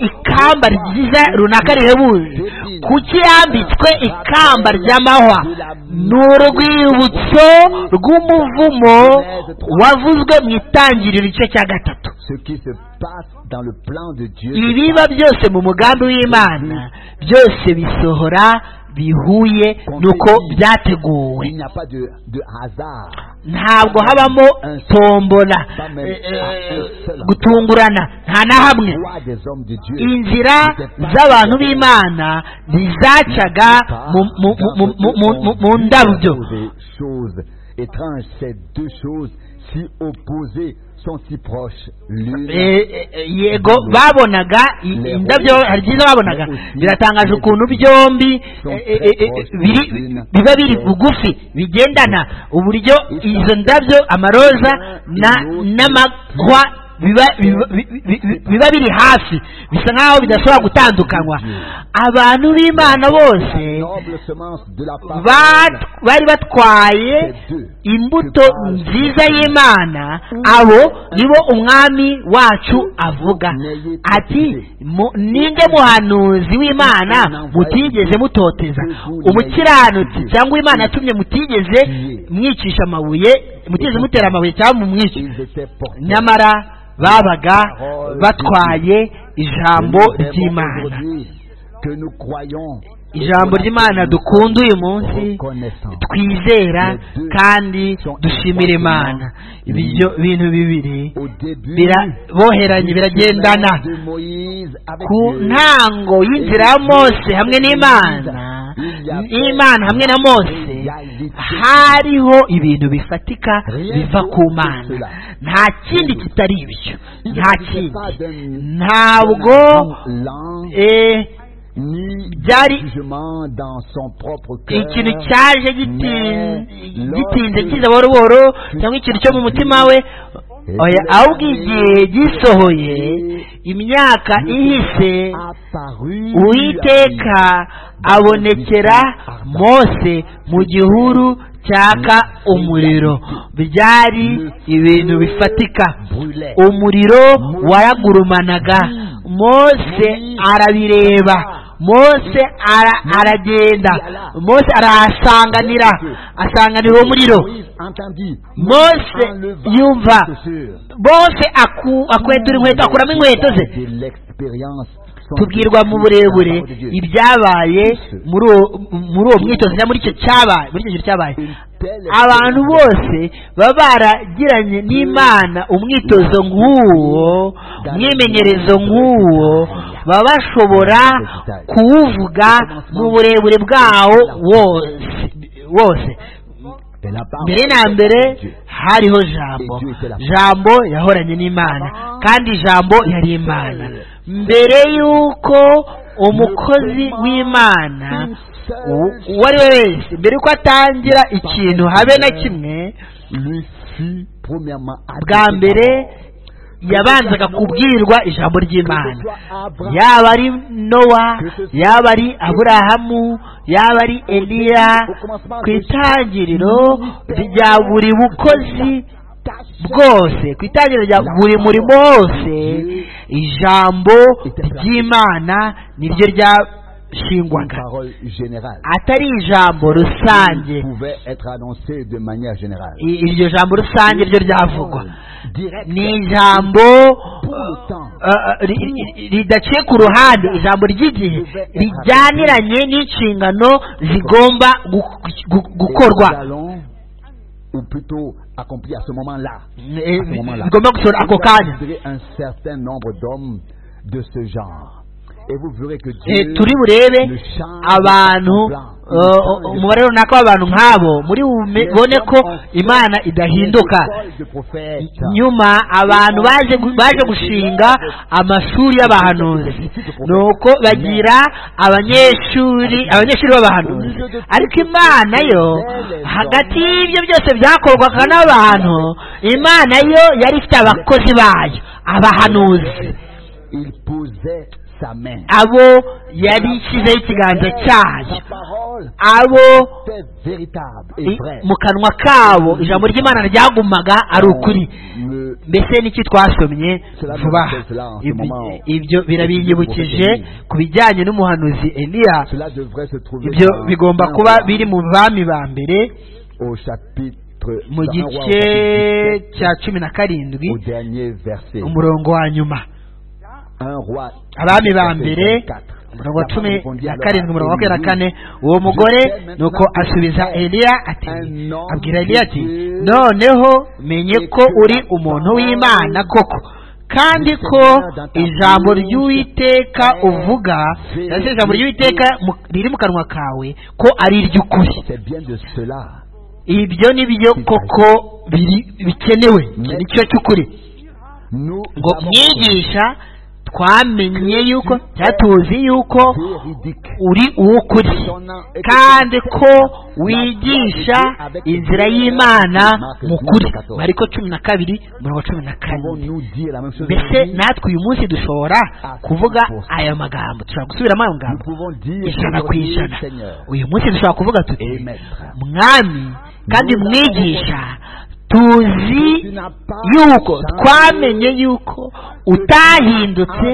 ikamba ryiza runaka rihebuje kuki yambitswe ikamba ry'amahwa ni urwibutso rw'umuvumo wavuzwe mu itangiriro igice cya gatatu ibiba byose mu mugambi w'imana byose bisohora bihuye nuko byateguwe ntabwo habamo tombora gutungurana nta na hamwe inzira z'abantu b'imana ntizacaga mu ndabyo yego babonaga indabyo hari byiza babonaga biratangaje ukuntu byombi biba biri bugufi bigendana uburyo izo ndabyo amaroza n'amahwa biba biri hafi bisa nk'aho bidashobora gutandukanywa abantu b'imana bose bat- bari batwaye imbuto nziza y'imana abo nibo umwami wacu avuga ati mu- ninde muhanuzi w'imana mutigeze mutoteza umukiranutsi cyangwa imana yatumye mutigeze mwicisha amabuye mutigeze mutera amabuye cyangwa mumwice nyamara babaga batwaye ijambo ry'imana ijambo ry'imana dukunda uyu munsi twizera kandi dushimira imana ibyo bintu bibiri biraboheranye biragendana ku ntango y'inzira ya mose hamwe n'imana n'imana hamwe na mose hariho ibintu bifatika biva ku mana nta kindi kitari ibyo nta kindi ntabwo eh, byari ikintu cyaje gitin- gitinze kiza buhoro buhoro cyangwa ikintu cyo mu mutima we oya ahubwo igihe gisohoye imyaka ihise uwiteka abonekera mose mu gihuru cyaka umuriro byari ibintu bifatika umuriro waragurumanaga mose arabireba mose ara- aragenda mose arahasanganira asanganira uwo muriro mose yumva mose aku- akwetura inkweto akuramo inkweto ze tubwirwa mu burebure ibyabaye muri uwo- muri uwo mwitozo cyangwa muri icyo cyabaye muri icyo kintu cyabaye abantu bose baba baragiranye n'imana umwitozo nk'uwo umwimenyerezo nk'uwo baba bashobora kuwuvuga mu burebure bwawo wose wose mbere na mbere hariho jambo jambo yahoranye n'imana kandi jambo yari imana mbere y'uko umukozi w'imana u- uwo ari we wese mbere y'uko atangira ikintu habe na kimwe bwa mbere yabanzaga kubwirwa ijambo ry'imana yaba ari nowa yaba ari aburahamu yaba ari eliya ku itangiriro rya buri bukozi bwose ku itangiriro rya buri murimo wose ijambo ry'imana niryo ryashingwaga atari ijambo rusange I- iryo jambo rusange ryo ryavugwa ni ijambo eh, ri- ri- ridaciye ku ruhande ijambo ry'igihe rijyaniranye n'inshingano zigomba gu- gu- gukorwa ou plutôt accompli à ce moment-là. Eh, À ce moment-là. zigomba gusohora ako kanya Vous verrez un certain nombre d'hommes de ce genre. Et vous verrez que Eh, Dieu turi burebe le change abantu en blanc. Il eh, change de umubare runaka w'abantu nk'abo muri bubone ko imana idahinduka école de prophète. nyuma abantu baje gu- baje gushinga amashuri y'abahanuzi nuko bagira abanyeshuri abanyeshuri b'abahanuzi ariko imana yo hagati y'ibyo byose byakorwaga n'abantu imana yo yari ifite abakozi bayo abahanuzi Il posait sa main. abo yari ishyizeho ikiganza cyayo Sa parole abo était véritable et i- vraie. mu kanwa kabo ijambo ry'imana ryagumaga ari ukuri Le- mbese n'iki twasomye vuba aha? Ibi- ibyo birabinyibukije ku bijyanye n'umuhanuzi eliya cela devrait se trouver ibyo dans- bigomba dans kuba Jean biri mu bami ba mbere au chapitre mu dans un roi au gice chapitre cya cumi 17, na au karindwi dernier verset. umurongo wa nyuma Un roi. abami ba mbere 24. umurongo wa cumi na Alors, karindwi umurongo wa makumyabiri na kane Élie, uwo mugore nuko asubiza eliya ati abwira eliya ati noneho menye ko uri umuntu w'imana koko kandi ko ijambo ry'uwiteka uvuga ndetse ijambo ry'uwiteka mu- riri mu kanwa kawe ko ari iry'ukuri C'est bien de cela. ibyo ni byo koko biri bikenewe nicyo cy'ukuri Nous ngo avons- mwigisha twamenye yuko cyatuzi yuko uri uw'ukuri kandi ko wigisha inzira y'imana mu kuri mariko cumi na kabiri mirongo cumi na kane mbese natwe uyu munsi dushobora kuvuga aya magambo dushobora gusubiramo ayo magambo ijana ku ijana uyu munsi dushobora kuvuga tuti mwami kandi mwigisha tuzi yuko twamenye yuko utahindutse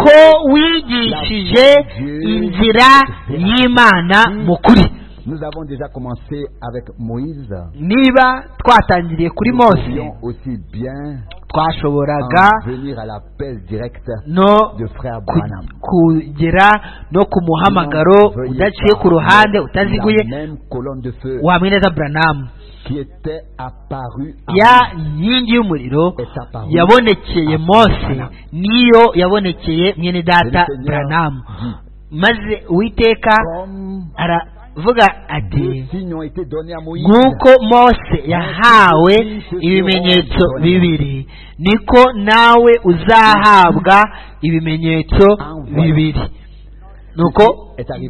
ko wigishije inzira y'imana mu kuri niba twatangiriye kuri mose twashoboraga no kugera no ku muhamagaro udaciye ku ruhande utaziguye wamwineza buranamu ya nkingi y'umuriro yabonekeye mose niyo yabonekeye mwene data buranamu maze uwiteka aravuga ati nk'uko mose yahawe ibimenyetso bibiri niko nawe uzahabwa ibimenyetso bibiri nuko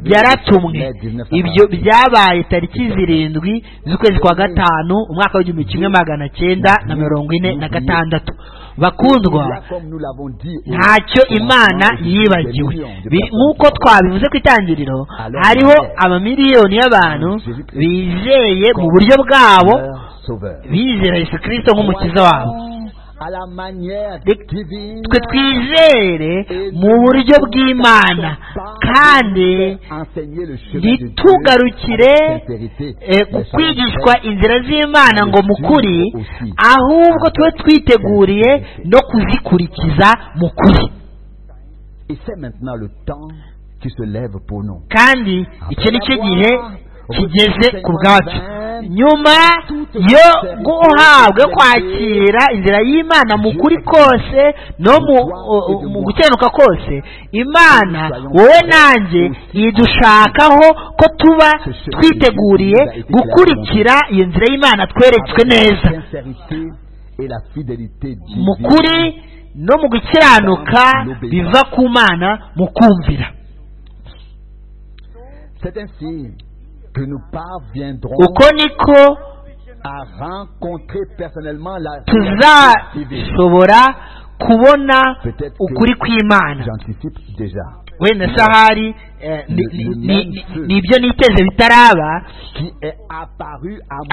yaratumwe ibyo byabaye tariki zirindwi z'ukwezi kwa gatanu umwaka w'igihumbi kimwe magana cyenda na mirongo ine na gatandatu bakundwa ntacyo imana yibagiwe nk'uko twabivuze ku itangiriro hariho amamiliyoni y'abantu bizeye mu buryo bwabo bizera yesu kirisito nk'umukiza wabo twe twizere mu buryo bw'imana kandi ntitugarukire kwigishwa inzira z'imana ngo mukuri ahubwo tube twiteguriye no kuzikurikiza mukuri kandi icyo ni cyo gihe kigeze ku bwacu nyuma yo guhabwa kwakira inzira y'imana mu kuri kose no mu gukenuka kose imana wowe nanjye idushakaho ko tuba twiteguriye gukurikira iyo nzira y'imana tweretswe neza mu kuri no mu gukiranuka biva ku mana mu kumvira uko niko tuzashobora kubona ukuri kw'imana wenda sahari ni ibyo niteze bitaraba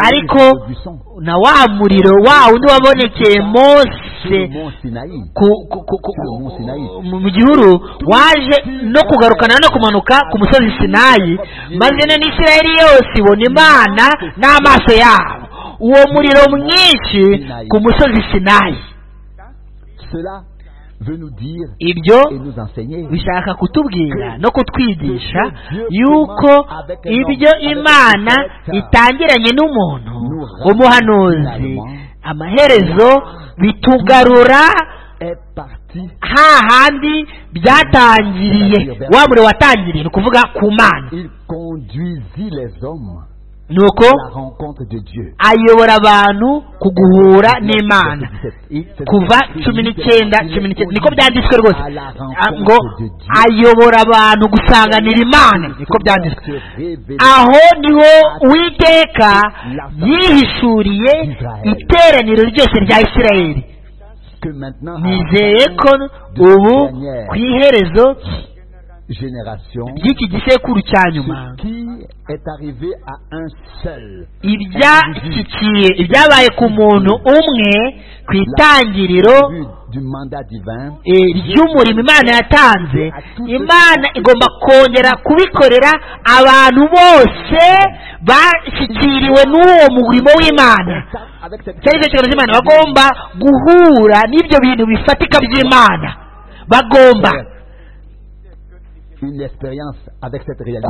ariko na wa muriro wa undi wabonekeye mose mu gihuru waje no kugarukana no kumanuka ku musozi sinayi maze na n'isiraheli yose ibona imana n'amaso yabo uwo muriro mwinshi ku musozi sinayi ibyo bishaka kutubwira no kutwigisha yuko ibyo imana itangiranye n'umuntu umuhanuzi amaherezo bitugarura hahandi byatangiriye wa muriro watangiriye ni ukuvuga ku mana ni uko ayobora abantu ku guhura n'imana kuva cumi n'icyenda cumi n'icyenda niko byanditswe rwose ngo ayobora abantu gusanganira imana niko byanditswe aho niho uwiteka yihishuriye iteraniro ryose rya isirayeli nizeye ko ubu ku iherezo ry'iki gisekuru cya nyuma ibyashyikiye ibyabaye ku muntu umwe ku itangiriro ry'umurimo imana yatanze imana igomba kongera kubikorera abantu bose bashyikiriwe n'uwo murimo w'imana cyari inshingano z'imana bagomba guhura n'ibyo bintu bifatika by'imana bagomba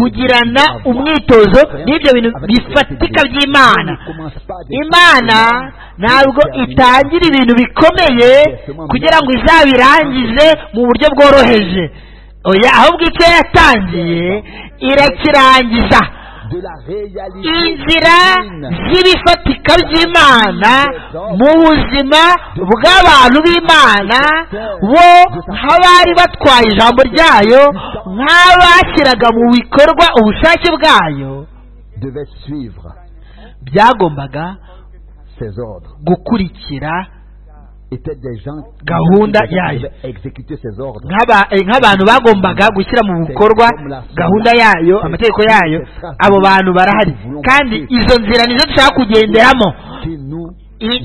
kugirana umwitozo n'ibyo bintu bifatika by'imana imana ntabwo itangira ibintu bikomeye kugira ngo izabirangize mu buryo bworoheje ahubwo icyo yatangiye irakirangiza inzira z'ibifatika by'imana mu buzima bw'abantu b'imana bo nk'abari batwaye ijambo ryayo nk'abashyiraga mu bikorwa ubushake bwayo byagombaga gukurikira gahunda yayo nk'abantu bagombaga gushyira mu bikorwa gahunda yayo amategeko yayo abo bantu barahari kandi izo nzira nizo dushaka kugenderamo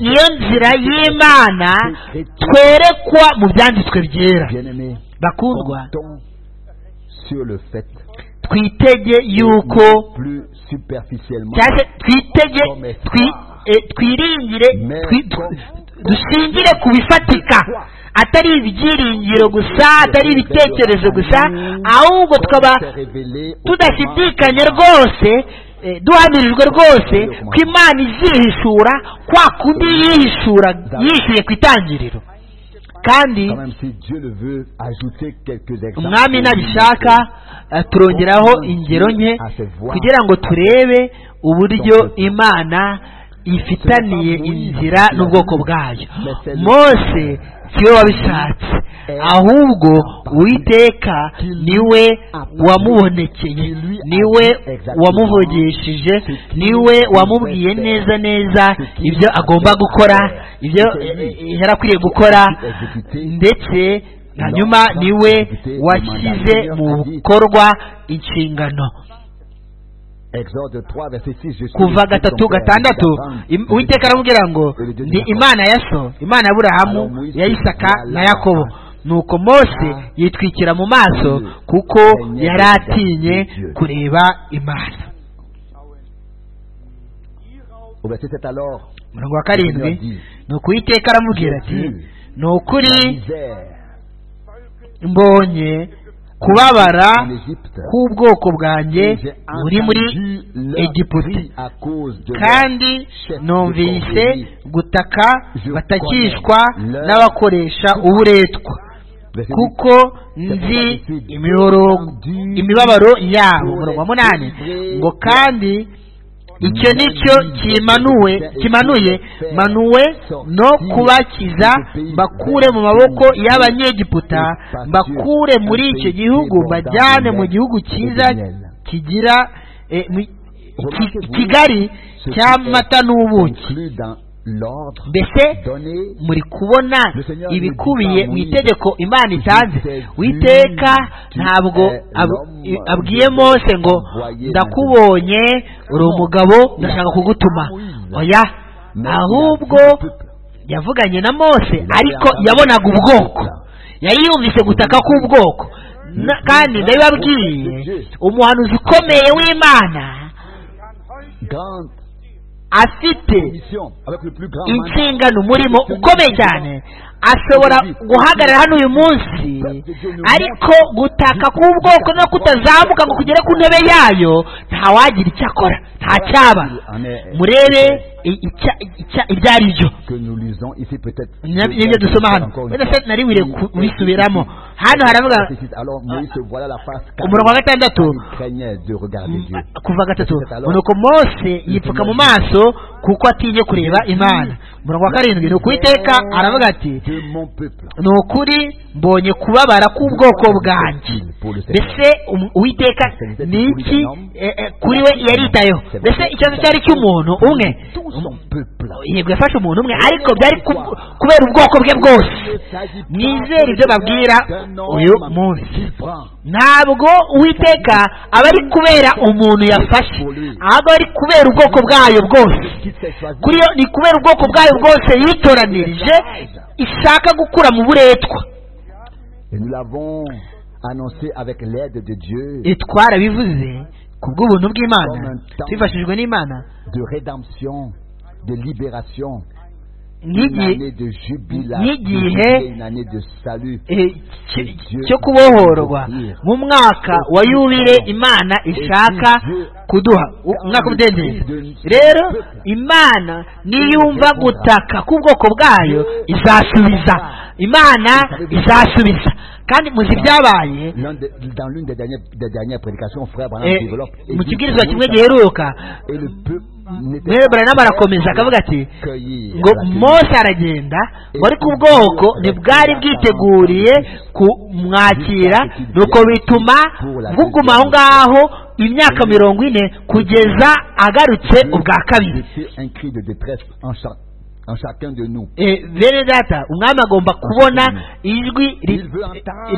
niyo nzira y'imana twerekwa mu byanditswe byera bakundwa twitege yuko twitege twiringire dushingire ku bifatika atari ibyiringiro gusa atari ibitekerezo gusa ahubwo tukaba tudashidikanye rwose duhamirijwe rwose ko imana izihishura kwa kundi yihishura yishyuye ku itangiriro kandi umwami nabishaka turongeraho ingero nke kugira ngo turebe uburyo imana ifitaniye inzira n'ubwoko bwayo mose siwe wabishatse ahubwo uwiteka niwe wamubonekeye niwe wamuvugishije niwe wamubwiye neza neza ibyo agomba gukora ibyo yari akwiriye gukora ndetse hanyuma niwe washyize mu bikorwa inshingano kuva gatatu gatandatu uwiteka aramubwira ngo ni imana ya so imana ya burahamu ya isaka na yakobo nuko mose yitwikira mu maso kuko yari atinye kureba imana umurongo wa karindwi ni uwiteka aramubwira ati ni ukuri mbonye kubabara k'ubwoko bwanjye buri muri egiputa kandi numvise gutaka batakishwa n'abakoresha uburetwa kuko nzi imibabaro yabo umurongo wa munani ngo kandi icyo ni cyo kimanuye manuwe no kubakiza mbakure mu maboko y'abanyegiputa mbakure muri icyo gihugu mbajyane mu gihugu cyiza kigira kigali cy'amata n'ubuki mbese muri kubona ibikubiye mu itegeko imana itanze witeka ntabwo abwiye mose ngo ndakubonye uri umugabo ndashaka kugutuma oya ahubwo yavuganye na mose ariko yabonaga ubwoko yari yumvise gutaka k'ubwoko kandi ndabibabwiye umuhanuzi ukomeye w'imana afite inshingano umurimo ukomeye cyane ashobora guhagarara hano uyu munsi ariko gutaka k'ubwoko no kutazamuka ngo kugere ku ntebe yayo ntawagira icyo akora nta cyaba murebe ibyo ari byo n'ibyo dusoma hano wenda se nari wiriwe kubisubiramo hano haravuga umurongo wa gatandatu kuva gatatu nuko mose yipfuka mu maso kuko atinye kureba imana umurongo wa karindwi ni ukuwiteka aravuga ati ni ukuri mbonye kubabara k'ubwoko bwanjye mbese uwiteka ni iki kuri we yaritayeho mbese ikibazo cyari cy'umuntu umwe yego yafashe umuntu umwe ariko byari kubera ubwoko bwe bwose mwizere ibyo babwira uyu munsi ntabwo uwiteka aba ari kubera umuntu yafashe ahubwo ari kubera ubwoko bwayo bwose kuri yo ni kubera ubwoko bwayo bwose yitoranirije ishaka gukura mu buretwa twarabivuze ku bw'ubuntu bw'imana twifashijwe n'imana nk'igihe cyo kubohorwa nk'umwaka wa yubire imana ishaka kuduha umwaka w'umudendezo rero imana niyumva gutaka k'ubwoko bwayo izasubiza imana izasubiza kandi muzi ibyabaye L'un de- dans l'une des dernières, des dernières prédications, frère Branham eh, développe. et mu dit kibwirizwa que kimwe Moïse giheruka Et le peuple n'était mwere buranamu arakomeza akavuga ati accueilli ngo à la télé. mose aragenda bari ku bwoko ntibwari bwiteguriye kumwakira nuko bituma buguma aho ngaho imyaka mirongo ine kugeza agarutse ubwa kabiri C'était un cri de détresse en, cha- en chacun de nous. Eh, bene data umwami agomba kubona ijwi ri-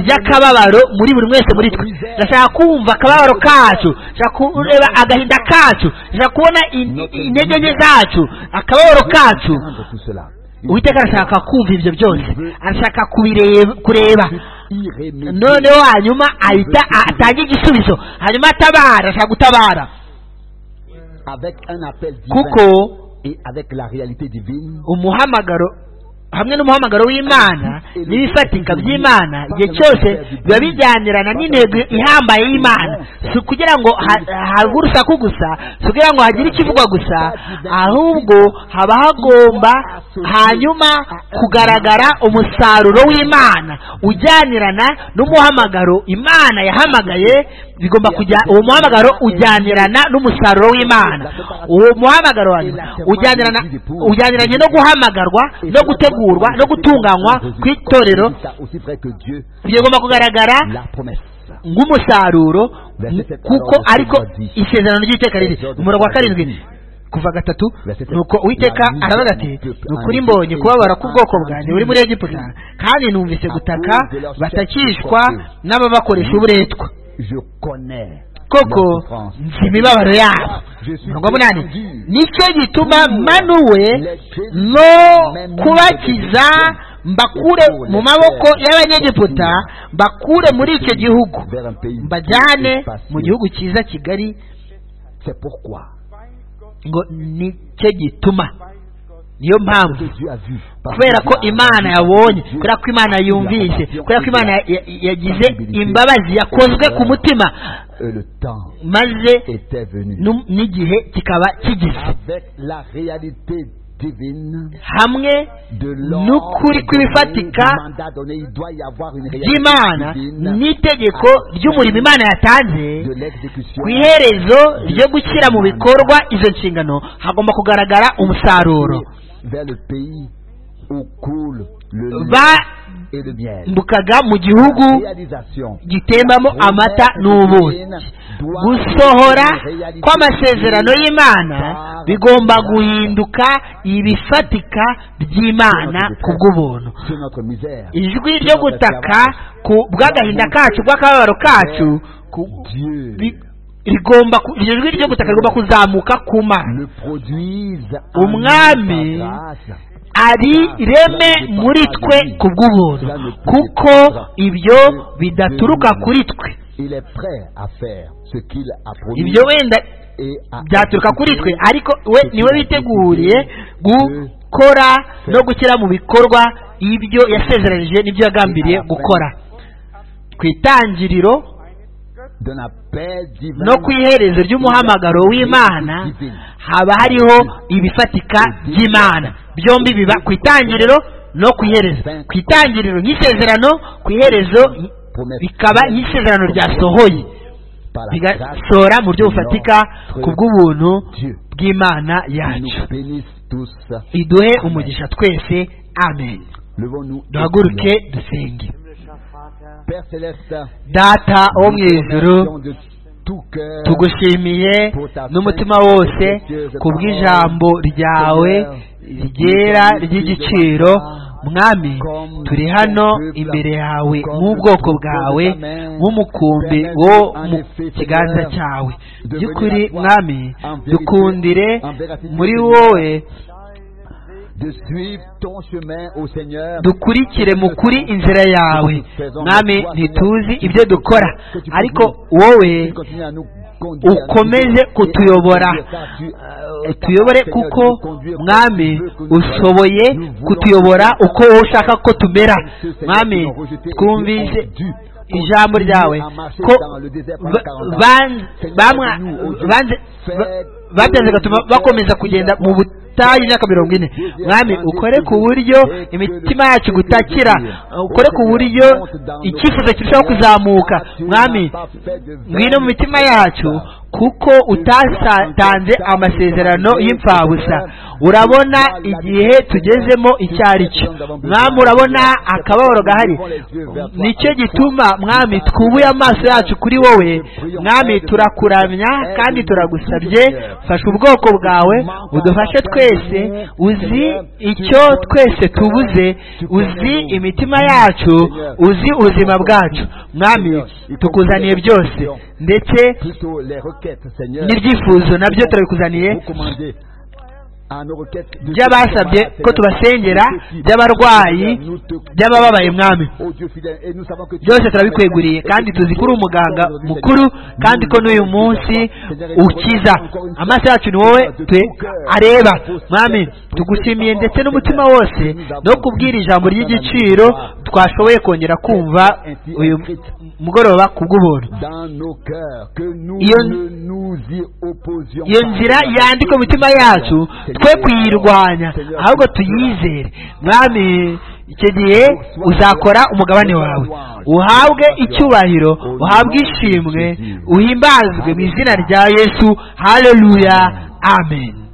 ry'akababaro muri buri wese muri twe ndashaka kumva akababaro kacu ndashaka kureba agahinda kacu ndashaka kubona in- intege nke zacu akababaro kacu Prendre tout cela. Une uwiteka arashaka kumva ibyo byose arashaka kubireba kureba irrémédiable. noneho hanyuma ahita atange igisubizo hanyuma atabara ashaka gutabara Avec un appel divin kuko et avec la réalité divine. umuhamagaro hamwe n'umuhamagaro w'imana n'ibifatika by'imana igihe cyose biba bijyanirana n'intego ihambaye y'imana si ukugira ngo ha- habe urusaku gusa si ukugira ngo hagire ikivugwa gusa ahubwo haba hagomba hanyuma kugaragara umusaruro w'imana ujyanirana n'umuhamagaro imana yahamagaye bigomba kujya uwo muhamagaro ujyanirana n'umusaruro w'imana uwo muhamagaro wa nyuma ujyanirana ujyaniranye no guhamagarwa no gutegurwa no gutunganywa kw'itorero Aussi vrai que Dieu, bigomba kugaragara la promesse. nk'umusaruro kuko ariko isezerano ry'iteka riri umurongo wa karindwi kuva gatatu nuko uwiteka aravuga ati ni ukuri mbonye kubabara k'ubwoko bwanjye buri muri egiputa kandi numvise gutaka batakishwa n'ababakoresha uburetwa Je connais. koko leur souffrance. nzi imibabaro yabo mirongo munani nicyo gituma manuwe no kubakiza mbakure mu maboko y'abanyegiputa mbakure muri icyo gihugu Vers un pays mbajyane espacieux. mu gihugu cyiza kigali C'est pourquoi ngo nicyo gituma niyo mpamvu que Dieu a vu. Parce kubera que ko Dieu a imana vu. yabonye Dieu- kubera ko imana yumvise kubera ko imana ya- ya- yagize imbabazi yakozwe ku mutima Et le temps maze était venu. nu- n'igihe kikaba kigeze Avec la réalité divine hamwe de n'ukuri l'ordre kw'ibifatika donné, du mandat donné, il doit y avoir une réalité ry'imana divine n'itegeko ry'umurimo imana yatanze de l'exécution. ku iherezo ryo gushyira mu bikorwa izo nshingano hagomba kugaragara umusaruro Vers le pays où coule le lait et le miel. bambukaga mu gihugu Réalisation. gitembamo amata n'ubuki gusohora kw'amasezerano y'imana bigomba guhinduka ibifatika by'imana ku bw'ubuntu C'est notre misère. ijwi ryo gutaka ku bw'agahinda kacu bw'akababaro kacu ku- Dieu Bi- rigomba ku- iryo jwi ryo gutaka rigomba kuzamuka ku mana le produise en Umwami nous par grâce. ari reme muri twe ku bw'ubuntu kuko ibyo bidaturuka kuri twe Il est prêt à faire ce qu'il a promis ibyo wenda et à byaturuka kuri twe exécuter ariko we niwe biteguriye gukora no gushyira mu bikorwa ibyo yasezeranije n'ibyo yagambiriye gukora ku itangiriro d'un appel divin no ku iherezo ry'umuhamagaro w'imana haba hariho ibifatika by'imana byombi biba ku itangiriro no ku iherezo ku itangiriro nk'isezerano ku iherezo bikaba nk'isezerano ryasohoye par la grâce bigasohora mu buryo bufatika ku bw'ubuntu Dieu bw'imana qui yacu nous bénisse tous. iduhe umugisha twese amen Levons-nous. et duhaguruke prions. dusenge Père céleste, data wo mu nous te ijuru remercions de tout cœur tugushimiye n'umutima wose ku bw'ijambo ryawe ryera ry'igiciro mwami turi hano imbere yawe nk'ubwoko bwawe nk'umukumbi wo mu kiganza cyawe by'ukuri mwami dukundire muri wowe de suivre ton chemin au Seigneur. dukurikire mu kuri inzira yawe mwami ntituzi ibyo dukora ariko wowe Continue à nous conduire, à nous ukomeze guider. kutuyobora Tu- Eh, tuyobore kuko mwami ushoboye kutuyobora uko wowe ushaka ko tumera mwami twumvise ijambo ryawe ko ba- ban- bamwa- banze- ba- bateze gatuma bakomeza kugenda mu butayu imyaka mirongo ine mwami ukore ku buryo imitima yacu gutakira ukore ku buryo icyifuzo kirushaho kuzamuka mwami ngwino mu mitima yacu kuko utatanze amasezerano y'imfabusa urabona igihe tugezemo icyo ari cyo mwami urabona akababaro gahari nicyo gituma mwami twubuye amaso yacu kuri wowe mwami turakuramya kandi turagusabye fasha ubwoko bwawe udufashe twese uzi icyo twese tubuze uzi imitima yacu uzi ubuzima bwacu mwami tukuzaniye byose ndetse n'ibyifuzo nabyo turabikuzaniye by'abasabye ko tubasengera by'abarwayi by'abababaye mwami byose turabikweguriye kandi tuzi ko uri umuganga mukuru kandi ko n'uyu munsi ukiza amaso yacu ni wowe areba mwami tugushimiye ndetse n'umutima wose no kubwira ijambo ry'igiciro twashoboye kongera kumva uyu mugoroba ku bw'ubuntu iyo nzira yandika imitima yacu twe kuyirwanya ahubwo tuyizere mwami icyo gihe uzakora umugabane wawe uhabwe icyubahiro uhabwe ishimwe uhimbazwe mu izina rya yesu haleluya amen